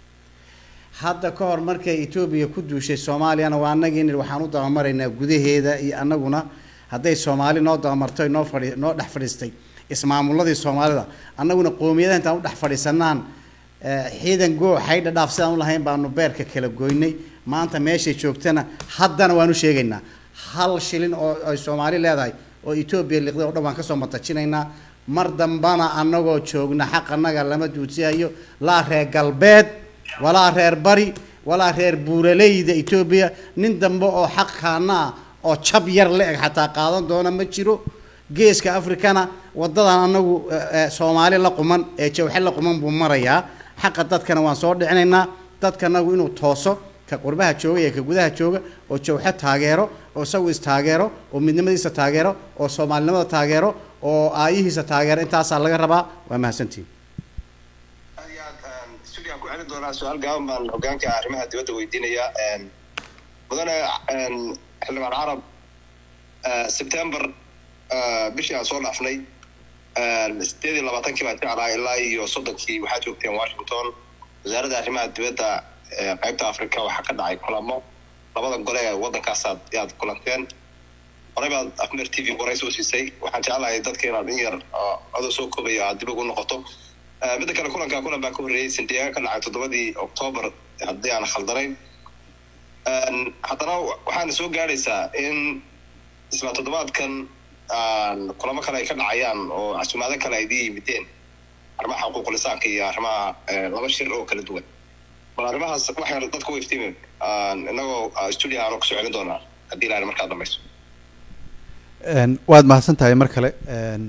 Speaker 2: hadda ka hor markay etoobiya ku duushay soomaaliyana waa annagii nidhi waxaan u dabamaraynaa gudaheeda iyo annaguna hadday soomaali noo dabamartay noo fadhi noo dhex fadhiistay ismaamuladii soomaalida annaguna qoomiyadaha intaan u dhex fadhiisanaan eh, ciidan goo xaydha dhaaf sidaan u lahayn baanu beerka kala goynay maanta meeshay joogtana haddana waanu sheegaynaa hal shilin oo ay soomaali leedahay oo etoobiya liqday oo dhan waan kasoo matajinaynaa mar dambana annagoo joogna xaq annaga lama duudsihayo laa reer galbeed walaa reer bari walaa reer buuraleyda etoobiya nin dambe oo xaq kaana ah oo jab yar la eg xataa qaadan doona ma jiro geeska afrikana wadadan anagu eh, eh, soomaali la quman ee jawxe la quman buu marayaa xaqa dadkana waan soo dhicinaynaa dadkanagu inuu tooso ka qurbaha jooga iyo ka gudaha jooga oo jawxe taageero oo isagu istaageero oo midnimadiisa taageero oo soomaalinimada taageero oo aayihiisa taageero intaasaa laga rabaa waa mahadsantihin
Speaker 5: aad iyo aad een, studio aan ku celin doonaa su-aal gaaban baan hogaanka arrimaha dibadda weydiinayaa een, mudane een, xildhibaan carab eh, september eh, bishii aan soo dhaafnay een, sideed iyo labaatankii baan jeclaa ilaa iyo soddonkii waxaa joogteen washington wasaaradda arrimaha dibadda ee qaybta africa waxaa ka dhacay kulamo labada gole ee waddankaasaad yaad kulanteen horey baad afmer t v qoray soo siisay waxaan jeclahay dadka inaad in yar oo adoo soo koobaya aad dib ugu noqoto Eh, midda kale kulankaa kulan baa ka horreeyey sandiyaga ka dhacay toddobadii octoobar haddii aan khaldanayn Een, haddana wa- waxaana soo gaadhaysaa in isla toddobaadkan aan kulamo kale ay ka dhacayaan oo casumaado kale ay idin yimideen arrimaha xuquuqul insaanka iyo arrimaha eh, laba shir oo kala duwan bal arrimahaas waxay dadku u iftiimin inagoo ah, studio aanu kusoo celin doonaa haddii ilahay markaa dambayso
Speaker 3: Een, waad mahadsan tahay mar kale Een,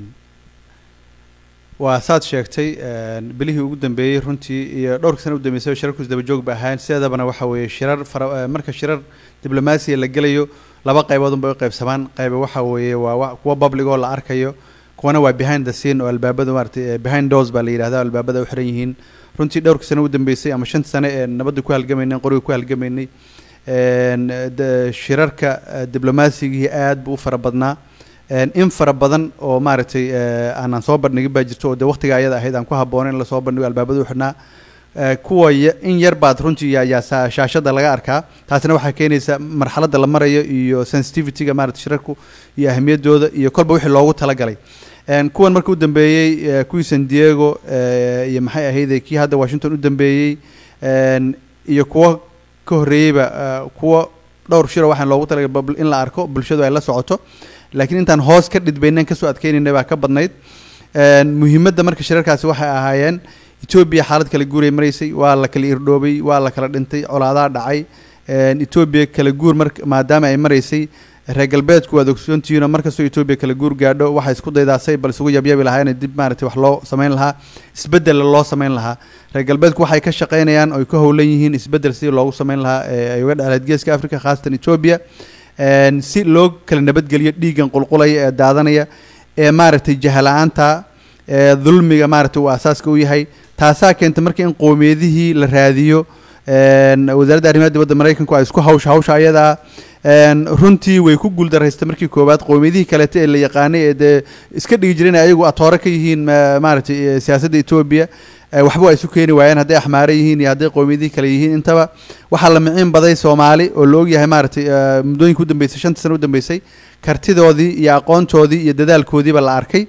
Speaker 3: waa saad sheegtay een, bilihii ugu dambeeyey runtii iyo dhowrka sana u dambeysay shirarku isdaba joog ba ahayn sideedabana waxa weeye shirar fara eh, marka shirar diblomaasiya la gelayo laba qaybood unbay u qaybsamaan qayba waxa weeye waa wa- kuwa public oo la arkayo kuwana waa behind the scene oo albaabada maaragtay eh, behind doors baa la yidhahda albaabada u xiran yihiin runtii dhowrka sano u dambeysay ama shanta sane ee nabadda ku halgamaynay qoriga ku halgamaynay een, de- shirarka eh, diblomaasigihi aad buu u fara badnaa een, in fara badan oo maaragtay eh, aanan soo bandhigin baa jirto oo de waqtiga ayada ahayd aan ku habboonayn in lasoo bandhigo albaabada u xidhnaa Eh, kuwa ya- in yar baad runtii yaa- yaa saa- shaashada laga arkaa taasina waxaa keenaysa marxaladda la marayo iyo sensitivityga maarata shirarku iyo ahamiyaddooda iyo kolba wixii loogu talagalay Een, kuwan marka u dambeeyey eh, kuwii san diego eh, iyo maxay ahayde kii hadda washington u dambeeyey een, iyo kuwo ka horreeyeyba eh, kuwo dhowr shiro waxaan loogu talagalay bab- in la arko bulshadu ay la socoto laakiin intaan hoos ka dhidbaynan kasoo adkeynayna baa ka badnayd Een, muhiimadda marka shirarkaasi waxay ahaayeen etoobiya xaalad kala guuray maraysay waa la kala irdhoobay waa la kala dhintay colaadaa dhacay Een, etoobiya kala guur mar maadaama ay maraysay reer galbeedku waad ogsoontihiin oo markastoo etoobiya kala guur gaadho waxay isku daydaa say bal isugu yabyabi lahaayeen dib maaragtay wax loo samayn lahaa isbeddel loo samayn lahaa reer galbeedku waxay ka shaqaynayaan oy ka howlan yihiin isbeddel sidii loogu samayn lahaa ee ay uga dhexleed geeska africa khaasatan etoobiya Een, si loo kala nabadgeliyo dhiiggan qulqulaya ee daadanaya ee maaragtay jahala-aanta ee dulmiga maaragtay uu asaaska u yahay taasaa keenta marka in qowmiyadihii la raadiyo een, wasaaradda arrimaha dibadda maraykanku ay isku hawsha hawsha ayadaa een, runtii way ku guuldaraystay markii koowaad qowmiyadihii kaleete ee la yaqaanay ee dee iska dhigi jireen ayagu atoore ka yihiin ma- maaragtay eh, siyaasadda etoobiya eh, waxba waa isu keeni waayeen hadday axmaare yihiin iyo hadday qowmiyadihii kale yihiin intaba waxaa la miciin baday soomaali oo la ogyahay maaragtay eh, muddooyinka u dambeysay shanta sano u dambeysay kartidoodii iyo aqoontoodii iyo dadaalkoodiiba la arkay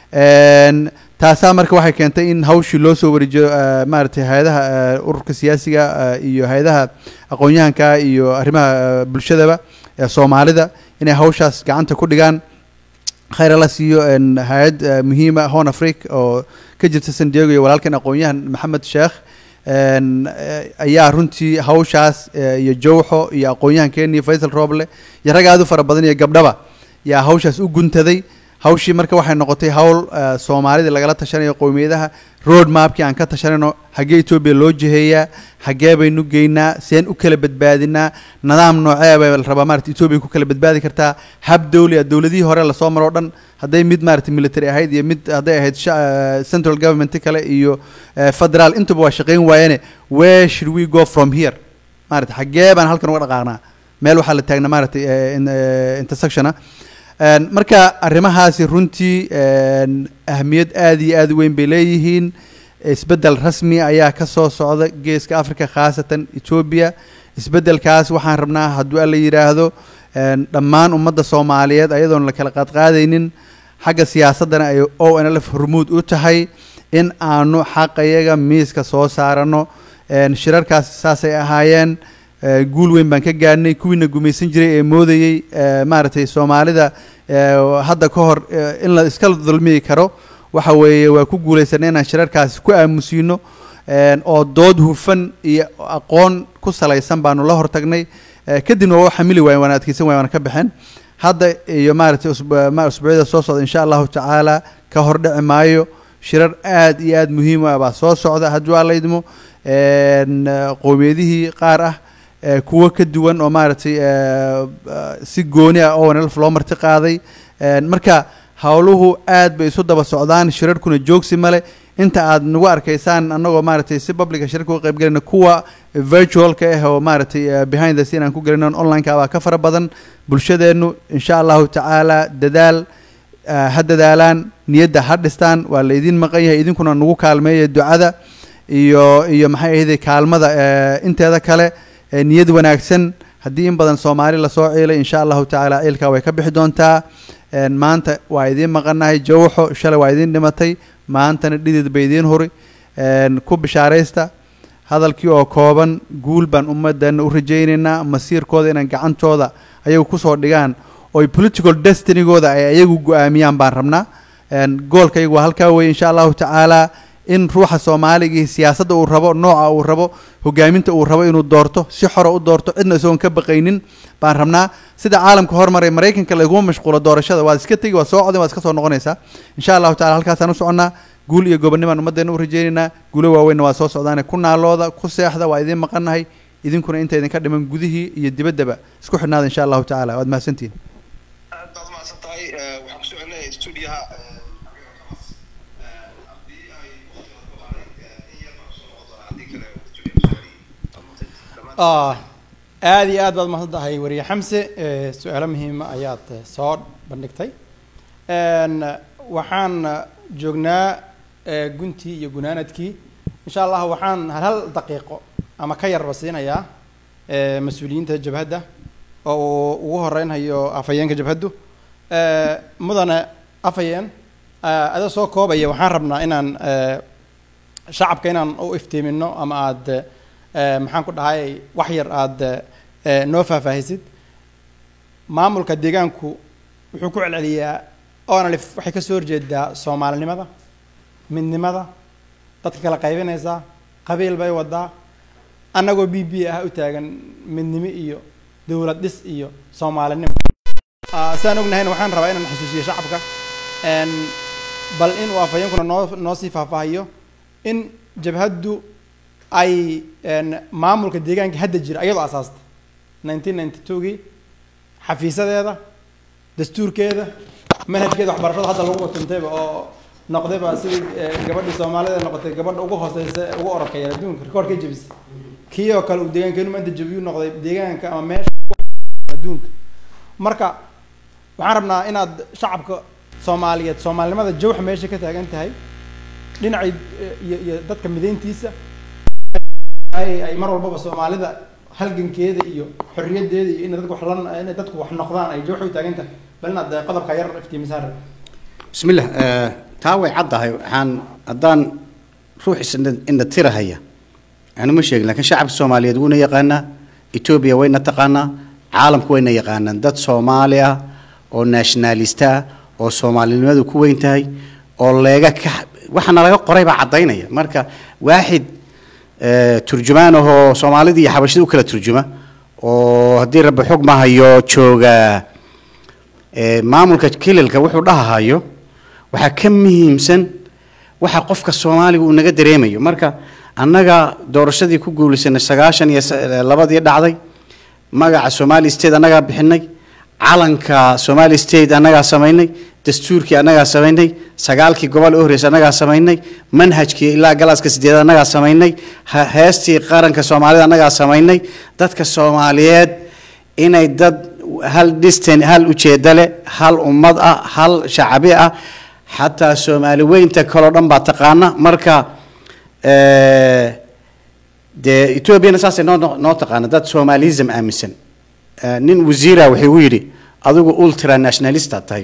Speaker 3: Een, taasaa marka waxay keentay in hawshii loo soo wareejiyo eh, maaragtay hay-adaha eh, ururka siyaasiga eh, iyo hay-adaha aqoon-yahanka iyo arrimaha eh, bulshadaba ee soomaalida inay hawshaas gacanta ku dhigaan khayr la siiyo een, hay-ad eh, muhiima horn africa oo ka jirta san diego iyo walaalkan aqoon-yahan maxamed sheekh een, eh, ayaa runtii hawshaas eh, iyo jawxo iyo aqoon-yahankeeni faysal rooble iyo rag aad u fara badan iyo gabdhaba yaa hawshaas u guntaday hawshii marka waxay noqotay hawl eh, soomaalida lagala tashanayo qowmiyadaha road mapkii aan ka tashanayno xaggee etoobiya loo jiheeyaa xaggee baynu geynaa seen u kala badbaadinaa nidaam noocee baa la rabaa maarata etoobiya ku kala badbaadi kartaa hab dowli ah dowladihii hore lasoo maro o dhan hadday mid maarata military ahayd iyo mid hadday ahayd sha- eh, central government kale iyo eh, federal intuba waa shaqayn waayene where should we go from here maarata xaggee baan halkan uga dhaqaaqnaa meel waxaa la taagnaa maaragtay eh, in- eh, intersectiona Een, marka arrimahaasi runtii een, ahmiyad aad iyo aad u weyn bay leeyihiin isbeddel rasmi ayaa ka soo socda geeska africa khaasatan etoobiya isbeddelkaas waxaan rabnaa hadduu alla yidhaahdo een, dhammaan ummadda soomaaliyeed ayadoon la kala qaadqaadaynin xagga siyaasaddana ay o n l f hormuud u tahay in aanu xaqayaga miiska soo saarano een, shirarkaas saasay ahaayeen ee, guul weyn baan ka gaadhnay kuwiina gumaysan jiray ee moodayey ee, maaragtay soomaalida ee, hadda ka hor ee, in la iska dulmiyi karo waxa weeye waa ku guulaysanay inaan shirarkaasi ku aamusiino een, oo dood hufan iyo aqoon ku salaysan baanu la hortagnay ee, kadibna waa u xamili waayen waana adkeysan waayen waana ka baxeen hadda iyo maaragtay usbu- ma- usbuucyada soo socda insha allahu tacaala ka hordhici maayo shirar aad iyo aad muhiim u ah baa soo socda hadduu alla idmo een, qowmiyadihii qaar ah ee, kuwo ka duwan oo maaragtay ee, eh, si gooni ah oo nlf loo marti qaaday Een, marka howluhu aad bay isu daba socdaan shirarkuna joogsi male inta aad nagu arkaysaan annagoo maaragtay si publica shirarka uga qayb galayna kuwa virtualka ah oo maaragtay eh, behind the scene aan ku galayno online-ka baa ka fara badan bulshadeennu insha allahu tacaala dadaal eh, ha dadaalaan niyadda ha dhistaan waa la idin maqan yahay idinkuna nagu kaalmeeya ducada iyo iyo maxay ahayde kaalmada eh, inteeda kale eh, niyad wanaagsan haddii in badan soomaali lasoo ciilay insha allahu tacaala ciilkaa way ka bixi doontaa Een, maanta waa idiin maqanahay jawxo shalay waa idiin dhimatay maantana dhidid bay idiin huri Een, ku bishaaraysta hadalkii oo kooban guul baan ummadana u rajaynaynaa masiirkooda inaan gacantooda ayagu kusoo dhigaan oy political destinygooda ay ayagu go-aamiyaan baan rabnaa Een, goolka iyagu waa halkaa weye insha allahu tacaala in ruuxa soomaaliga siyaasadda uu rabo nooca uu rabo hogaaminta uu rabo inuu doorto si xora u doorto cidna isagoon ka baqaynin baan rabnaa sida caalamka hormaray maraykanka laguma mashquulo doorashada waad iska tegi waad soo codin waad iska soo noqonaysaa insha allahu tacala halkaasaan u soconnaa guul iyo gobonnimaan ummaddeena u rajaynaynaa guulo waaweynna waa soo socdaane ku naalooda ku seexda waa idiin maqannahay idinkuna inta idinka dhiman gudihii iyo dibaddaba isku xidhnaada insha allahu tacaala waad mahadsantihin
Speaker 5: aad baad umahadsan tahay Eh, waxaan ku soconay stuudiyaha
Speaker 1: Ah, aad iyo aad baad mahadsan tahay wariye xamse Eh, su-aalo muhiima ayaad eh, soo bandhigtay En, waxaan eh, joognaa eh, guntii iyo gunaanadkii insha allah waxaan hal hal daqiiqo ama ka yarba siinayaa eh, mas-uuliyiinta jabhadda oo uu ugu horeynhayo afhayeenka jabhaddu Eh, mudane afhayeen eh, adoo soo koobaya waxaan rabnaa inaan eh, shacabka inaan u iftiimino ama aad eh, maxaan ku dhahay wax yar aad eh, noo faahfaahisid maamulka deegaanku wuxuu ku celceliyaa onalif waxay ka soo horjeedaa soomaalinimada midnimada dadka kala qaybinaysaa qabiil bay wadaa annagoo b b ah u taagan midnimo iyo dowlad dhis iyo soomaalinimo Ah, sidaan ognahayna waxaan rabaa inaan xasuusiyo shacabka En, bal inuu afhayeenkuna noo noo sii faahfaahiyo in jabhaddu ay en, maamulka deegaanka hadda jira ayadoo asaasta nineteen ninety two-gii xafiisadeeda dastuurkeeda manhajkeeda waxbarashada hadda lagu watantayba oo noqdayba sidii eh, gabadhii soomaalida noqotay gabadha ugu hooseysa ee ugu orodka yar adduunka rikoorka jebisay kii oo kale uu deegaankeenu maanta jebiyuu noqday deegaanka ama meesha adduunka marka waxaan rabnaa inaad shacabka soomaaliyeed soomaalinimada jawxa meesha ka taagan tahay dhinacay eh, iyo iyo dadka mideyntiisa ay ay mar walbaba soomaalida halgankeeda iyo xorriyaddeeda iyo inay dadku wax lan inay dadku wax noqdaan ay jawxa u taagan tahay bal inaad eh, qodobka yar iftiimisaan rab
Speaker 2: بسم الله آه، taa way caddahay waxaan haddaan ruux is- indha tirahaya anu ma sheegin laakiin shacabka soomaaliyeed wuuna yaqaanaa etoobiya wayna taqaanaa caalamku wayna yaqaanaan dad soomaali ah oo nationalista ah oo soomaalinimadu ku weyn tahay oo leega ka waxaana laga qoray baa caddaynaya marka waaxid eh, turjumaan ahoo soomaalida iyo xabashida u kala turjuma oo haddii rabbi xog ma hayo jooga eh, maamulka kililka wuxuu dhahahayo waxaa ka muhiimsan waxa qofka soomaaliga uu naga dareemayo marka annaga doorashadii ku guulaysanay sagaashan iyo sa- labadii dhacday magaca somali state annagaa bixinay calanka somali state annagaa samaynay dastuurkii annagaa samaynay sagaalkii gobol u horreysay annagaa samaynay manhajkii ilaa galaaska sideed annagaa samaynay ha- heestii qaranka soomaalida annagaa samaynay dadka soomaaliyeed inay dad hal distan hal ujeedo leh hal ummad ah hal shacabi ah xataa soomaali weynta kaloo dhan baa taqaana marka eh, dee etoobiyana saasay noo noo- noo taqaana dad somalism aaminsan Eh, nin wasiira wuxuu u yidhi adigu ultra nationalista tahay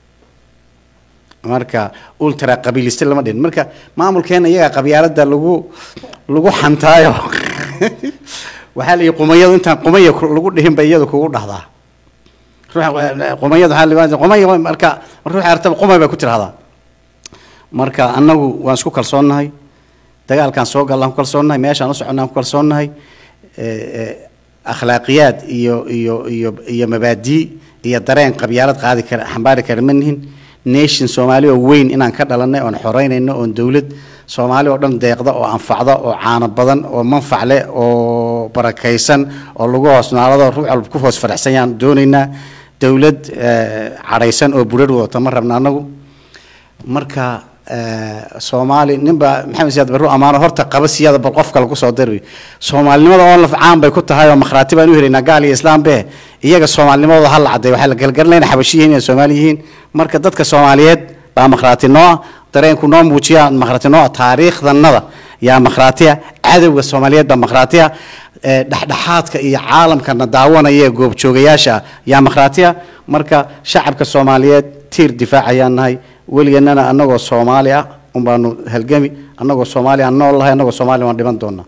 Speaker 2: marka ultra qabiiliste lama dhihin marka maamulkeena iyaga qabyaalada lagu lagu xantaayo waxaa la yidhi qumayadu intaan qumaya ku- lagu dhihin bay iyadu kugu dhahdaa ruuxa qumayada waxaa la yidhahdaa, qumaya marka ruuxa artaba qumay bay ku tirahdaa marka annagu waan isku kalsoonnahay dagaalkaan soo gallaan ku kalsoonnahay meeshaan u soconnaan ku kalsoonnahay eh, eh, akhlaaqiyaad iyo iyo iyo iyo mabaadii iyo dareen qabyaalad qaadi kara xambaari kara ma nihin nation soomaali oo weyn inaan ka dhalanay oon xoreynayno oon dowlad soomaali oo dhan deeqda oo anfacda oo caano badan oo manfac leh oo barakaysan oo lagu hoos naalado ruux walba ku hoos faraxsan yaan doonaynaa dowlad eh, cadhaysan oo burar wadata ma rabna annagu marka eh, soomaali ninba maxamed siyaad barru amaano horta qaba siyaada bal qof kale kusoo dari soomaalinimada oo laf caan bay ku tahay oo makhraati baan u helaynaa gaal iyo islaam be iyaga soomaalinimadooda ha la cadday waxaa la galgalinayna xabashi yihiin inay soomaali yihiin marka dadka soomaaliyeed baa makhraati noo ah dareenku noo muujiya makhraati noo ah taariikhdannada yaa makhraatiya cadowga soomaaliyeed baa makhraatiya eh, dhexdhexaadka iyo caalamkana daawanaya ee goobjoogayaasha ah yaa makhraatiya marka shacabka soomaaliyeed tiir difaac ayaan nahay weligeennana annagoo soomaali ah unbaanu halgami annagoo soomaali aan nool lahay annagoo soomaali waan dhiman doonaa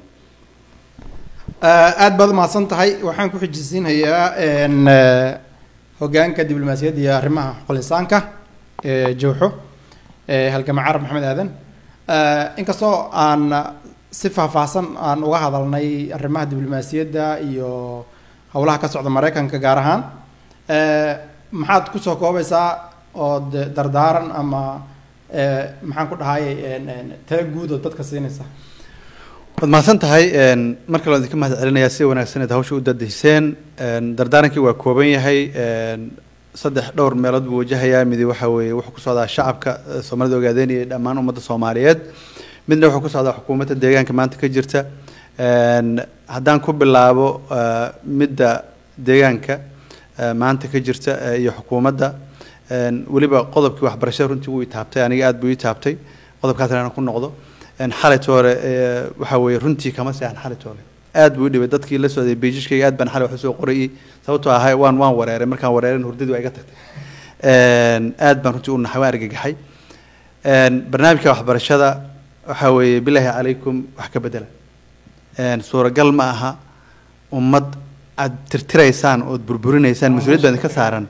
Speaker 1: aad baad umahadsan tahay waxaan ku xijisiinayaa n hogaanka diblomaasiyadda iyo arrimaha xuqulisaanka ee jowxo ee halgama carab maxamed aadan inkastoo aan si faahfaahsan aan uga hadalnay arrimaha diblomaasiyadda iyo howlaha ka socda maraykanka gaar ahaan maxaad kusoo koobaysaa ood dardaaran ama maxaan ku dhahay tala guud oo dadka siinaysa
Speaker 3: waad mahadsan tahay mar kale waan idinka mahad celinayaa si wanaagsan eed hawsha u dadayseen dardaarankii waa kooban yahay saddex dhowr meelood buu wajahayaa midi waxa weeye wuxuu ku socdaa shacabka eh, soomaalida ogaadeynaya dhammaan ummadda soomaaliyeed midna wuxuu ku socdaa xukuumadda deegaanka maanta ka jirta Een, haddaan ku bilaabo eh, midda deegaanka eh, maanta ka jirta eh, iyo xukuumadda een, weliba qodobkii waxbarashada runtii wuu itaabtay aniga aad buu itaabtay qodobkaas inaan ku noqdo een, xalayt hore eh, waxa weeye runtii kama seexan xalayt hore aad buu i dhibay dadkii la socday beijishkayga aad baan xalay wax usoo qorayay sababtoo ahay waan waan wareeray markaan wareeran hurdadii waa iga tagtay Een, aad baan runtii u naxay waan argagaxay Een, barnaamijka waxbarashada waxa weeye bilaahi calaykum wax ka bedela Een, suuragal ma aha ummad aad tirtiraysaan ood burburinaysaan mas-uuliyad baa idinka saaran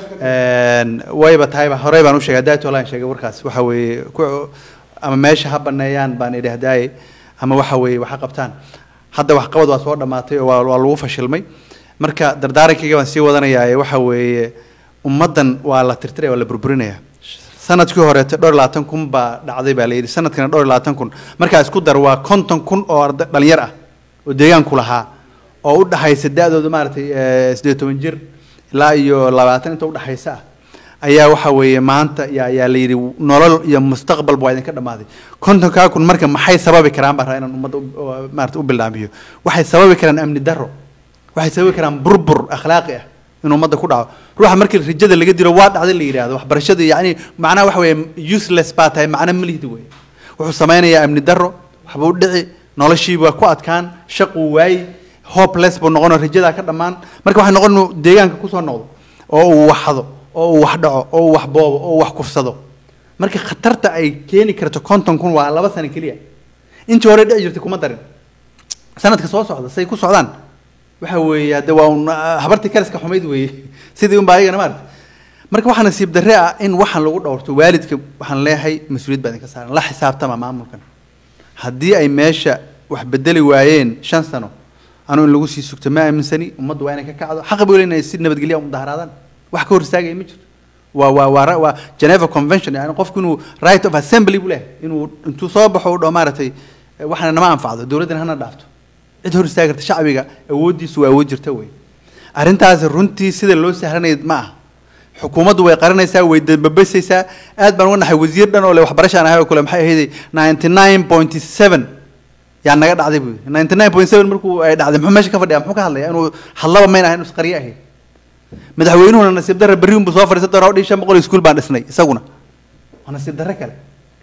Speaker 3: Een, wayba tahayba horey baan u sheegay haddaay tolaan sheegay warkaas waxa weeye ku ama meesha ha baneeyaan baan idhi hadaaye ama waxa weeye waxa qabtaan hadda waxqabad waa soo dhammaatay oo waa waa lagu fashilmay marka dardaarankayga baan sii wadanayaa waxa weeye ummaddan waa la tirtiraya waa la burburinaya sanadkii horeete dhowr iyo labaatan kun baa dhacday baa la yidhi sanadkana dhowr iyo labaatan kun markaa isku dar waa konton kun oo arda dhalinyar ah oo deegaanku lahaa oo u dhaxaysa da-dooda maaragtay eh, siddeed iyo toban jir ilaa iyo labaatan inta udhaxaysa ah ayaa waxa weeye maanta yaa yaa la yidhi nolol iyo mustaqbalba waa idinka dhammaaday kontonkaa kun marka maxay sababi karaan baan rabaa inaan ummadda u- oo maarata u bilaamiyo waxay sababi karaan amni darro waxay sababi karaan burbur akhlaaqi ah in ummadda ku dhaco ruuxa markii rajada laga dilo waa dhacday la yidhaahdo waxbarashada yacni macnaha waxa weeye useless baa tahay macna malihdi wey wuxuu samaynayaa amni darro waxbuu dhici noloshii waa ku adkaan shaquu waayi hopeless buu noqonoo rajadaa ka dhammaan marka waxay noqon inuu deegaanka kusoo noqdo oo uu waxdo oo uu wax dhaco oo uu wax boobo oo uu wax kufsado marka khatarta ay keeni karto konton kun waa laba sano keliya intii hore dhici jirtay kuma darin sanadka soo socda say ku socdaan waxa weeye hadde waa un ah, habartii kaliska xumayd weeye sidii unbaa ayagana maarata marka waxaa nasiib darre ah in waxaan lagu dhowrto waalidka waxaan leeyahay mas-uuliyad baa idinka saaran la xisaabtama maamulkan haddii ay meesha wax bedeli waayeen shan sano anuu in lagu sii sugto ma aaminsani ummaddu waa inay ka kacdo xaqa buu leeyahay si nabadgelya u mudaharaadaan wax ka hor istaagaya ma jirto waa waa waa ra- waa Geneva Convention yani qofku inuu right of assembly buu leeyahay inuu intuu soo baxo u dhaho maaragtay eh, waxaana nama anfacdo dowladdana hana dhaafto cid hor istaagi karta shacbiga awooddiisu waa awood jirta wey arrintaasi runtii sida loo sahlanay ma aha xukuumaddu way qaranaysaa way dababasaysaa aad baan uga naxay wasiir dhan oo le waxbarashaan ahay oo kale maxay ahayd ninety nine point seven yaa naga dhacday buu ninety nine point seven markuu ay dhacday muxuu meesha ka fadhiya muxuu ka hadlaya inuu hadlaba mayn ahayn inuu isqaryo ahayd madaxweynuhuna nasiib darre berri unbuu soo fadhiisan doonaa oo dhihi shan boqol iyo iskuul baan dhisnay isaguna waa nasiib darre kale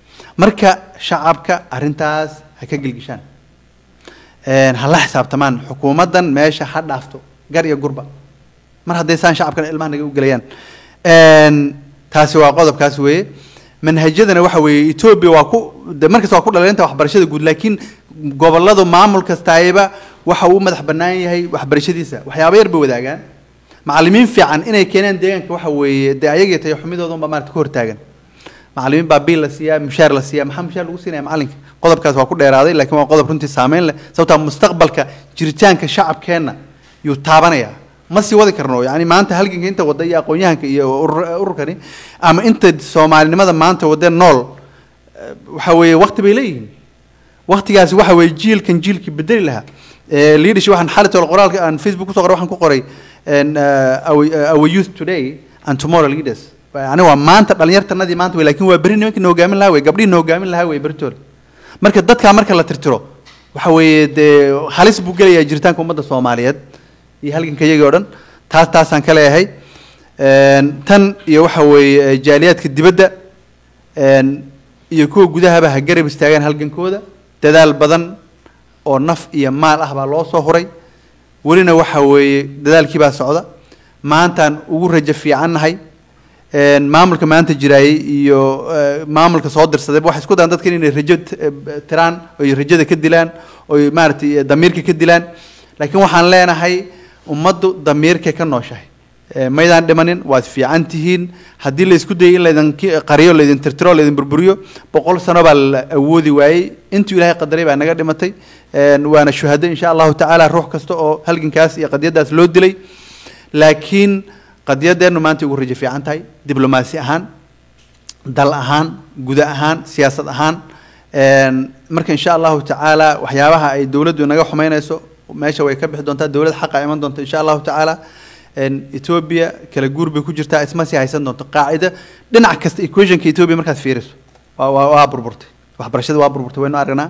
Speaker 3: marka shacabka arrintaas ha ka gelgishaan Een, ha la xisaabtamaan xukuumaddan meesha ha dhaafto gar iyo gurba mar hadday saan shacabkana ilmaha naga u gelayaan Een, taasi waa qodobkaas weeye manhajyadana waxa weeye etoobiya waa ku de markasta waa ku dhaleynta waxbarashada guud laakiin gobolladu maamul kastaayaba waxa uu madax bannaan yahay waxbarashadiisa waxyaabo yar bay wadaagaan macallimiin fiican inay keenaan deegaanka waxa weeye dee ayagii tayo xumidooda unba maarata ka hortaagan macallimiin baa biil la siiyaa mushaar la siiyaa maxaa mushaar lagu siinaya macallinka qodobkaas waa ku dheeraaday laakiin waa qodob runtii saameyn leh sababtaa mustaqbalka jiritaanka shacabkeenna yuu taabanaya ma sii wadi karno yani maanta halganka inta wada iyo aqoon-yahanka iyo urur- ururkani ama inta soomaalinimada maanta wada nool eh, waxa weeye waqti bay leeyihiin waqtigaasi waxa weeye jiilkan jiilkii bedeli lahaa Eh, leadership waxaan xalitol qoraalka aan facebook kusoo qoray waxaan ku qoray en, eh, our, eh, our youth today and tomorrow leaders yani waa maanta dhalinyartanadii maanta wey laakiin waa beri nimankii na hogaamin lahaa wey gabdhihii na hogaamin lahaa wey beritoole marka dadkaa marka la tirtiro waxa weeye dee halis buu gelayaa jiritaanka ummadda soomaaliyeed iyo halganka iyagii oo dhan taas taasaan ka leeyahay En, tan iyo waxa weeye eh, jaaliyaadka dibadda en, iyo kuwa gudahaba ha garab istaagaan halgankooda dadaal badan oo naf iyo maal ah baa loo soo huray welina waxa weeye dadaalkii baa socda maantaan ugu rajo fiicannahay En, maamulka maanta jiraayay iyo eh, maamulka soo dirsaday waxay isku dayaan dadkan inay rajo t- eh, tiraan oy rajada ka dilaan oy maaragtay eh, damiirka ka dilaan laakiin waxaan leenahay ummaddu damiirkay ka nooshahay Eh, maydaan dhimanin waad fiican tihiin haddii la isku dayay in laydin ki- qariyo laydin tirtiro laydin burburiyo boqol sano baa la awoodi waayey intuu ilaahay qadaray baa naga dhimatay En, waana shuhado insha allahu tacaala ruux kasta oo halgankaas iyo qadiyadaas loo dilay laakiin qadiyadeennu maanta ugu rajo fiican tahay diblomaasi ahaan dal ahaan guda ahaan siyaasad ahaan En, marka insha allahu tacaala waxyaabaha ay dowladdu naga xumeynayso meesha way ka bixi doontaa dowlad xaqa iman doonta insha allahu tacaala En, ethiopia kala guur bay ku jirtaa isma sii haysan doonto qaacida dhinac kasta equationka ethiopia markaad fiiriso waa waa waa burburtay waxbarashada waa burburtay waynu aragnaa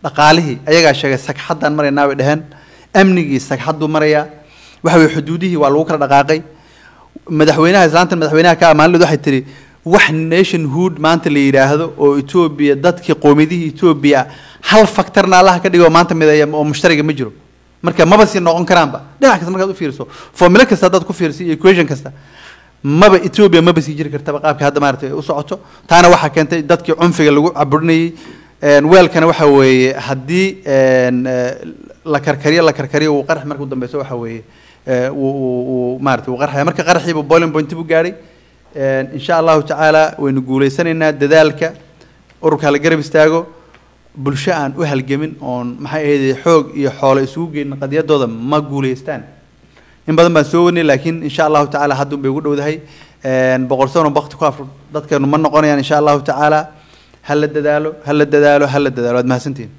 Speaker 3: dhaqaalihii ayagaa sheegay sagxaddaan maraynaa bay dheheen amnigii sagxadduu marayaa waxa weye xuduudihii waa lagu kala dhaqaaqay madaxweynaha islaantan madaxweynaha ka amaanlid waxay tihi wax nationhood maanta la yidhaahdo oo etoobiya dadkii qoomiyadihii etoobiya hal factorna allaha ka dhigo maanta mideeya oo mushtariga ma jiro marka maba sii noqon karaanba dhinac kasta markaad u fiiriso formula kasta haddaad ku fiiriso iyo equation kasta maba etoobiya maba sii jiri kartaba qaabka hadda maaragtay u socoto taana waxaa keentay dadkii cunfiga lagu caburinayey weelkana waxa weeye haddii la karkariyo la karkariyo uu qarax marka u dambeyso waxa weeye uu maarata uu qarxaya marka qaraxiibu boiling point buu gaadhay insha allahu tacaala waynu guuleysanaynaa dadaalka ururka la garab istaago bulsho aan u halgamin oon maxay ahayd xoog iyo xoolo isugu geyn qadiyadooda ma guuleystaan in badan baan soo wadnay laakiin insha allahu tacaala haddun bay ugu dhowdahay boqol sano bakti ku afur dadkeenu ma noqonayaan insha allahu tacaala ha la dadaalo ha la dadaalo ha la dadaalo waad mahadsantihin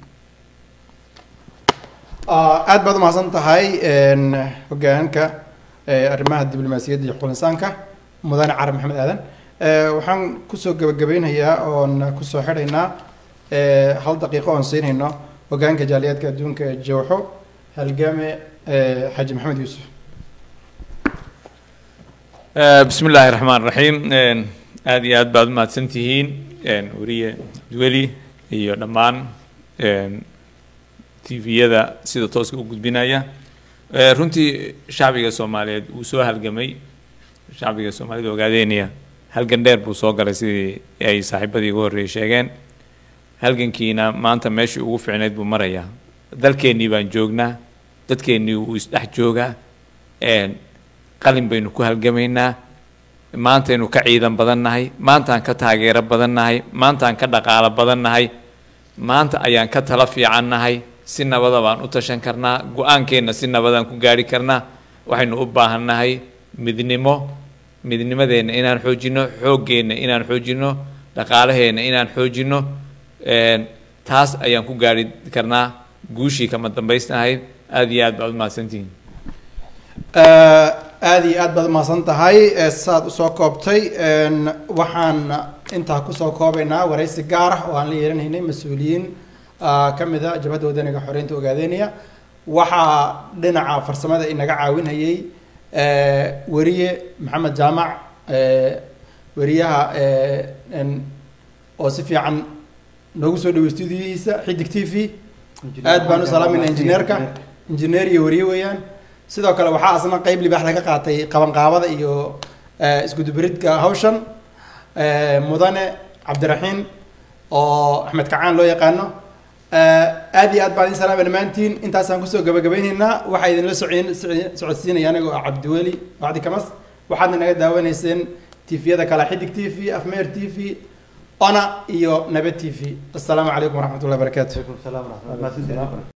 Speaker 1: aad baad umahadsan tahay hogaanka arrimaha diblomaasiyadda iyo xuquuq insaanka mudane carab maxamed aadan waxaan kusoo gabagabeynayaa oon kusoo xidhaynaa hal daqiiqo oon siinayno hogaanka jaaliyaadka adduunka ee jowxo halgame xaaji maxamed yuusuf
Speaker 4: bismi illaahi raxmaan raxiim aada iyo aad baad umahadsan tihiin weriye duweli iyo dhammaan tviyada sida tooska u gudbinaya runtii shacbiga soomaaliyeed wuu soo halgamay shacbiga soomaalida ogaadeynaya halgan dheer buu soo galay sidii ay saaxiibadii ugu horreeyay sheegeen halgankiina maanta meeshii ugu fiicnayd buu marayaa dalkeennii baan joognaa dadkeennii wuu isdhex joogaa qalin baynu ku halgamaynaa maantaynu ka ciidan badan nahay maantaan ka taageero badan nahay maantaan ka dhaqaalo badan nahay maanta ayaan ka tala fiican nahay si nabada baan u tashan karnaa go-aankeenna si nabadaan ku gaari karnaa waxaynu u baahan nahay midnimo midnimadeenna inaan xoojino xooggeenna inaan xoojino dhaqaalaheenna inaan xoojino taas ayaan ku gaari karnaa guushii kama dambaysnahayd aada iyo aad baad umahadsantihiin
Speaker 1: aada iyo aad baad umahadsan tahay saad usoo koobtay waxaan intaa kusoo koobaynaa waraysi gaar ah oo aan la yeelanaynay mas-uuliyiin ka mid a jabhadda wadaniga xoreynta ogaadeynaya waxaa dhinaca farsamada inaga caawinayay weriye maxamed jaamac weriyaha oo si fiican noogu soo dhawey stuudiyihiisa xidig t v aad baan u salaamayna injineerka injineer iyo weriye weeyaan sidoo kale waxaa asna qeyb libaax laga qaatay qabanqaabada iyo iskuduberidka hawshan mudane cabdiraxiin oo axmed kacaan loo yaqaano aad iyo aad baan idin salaamay dhammaantiin intaasaan kusoo gabagabaynaynaa waxaa idinla socon socodsiinaya aniga oo cabdiweli bacdi kamas waxaadna naga daawanayseen tifyada kale xidig t v afmeer t v ona iyo nabad t v assalaamu calaykum waraxmat ullahi barakaatu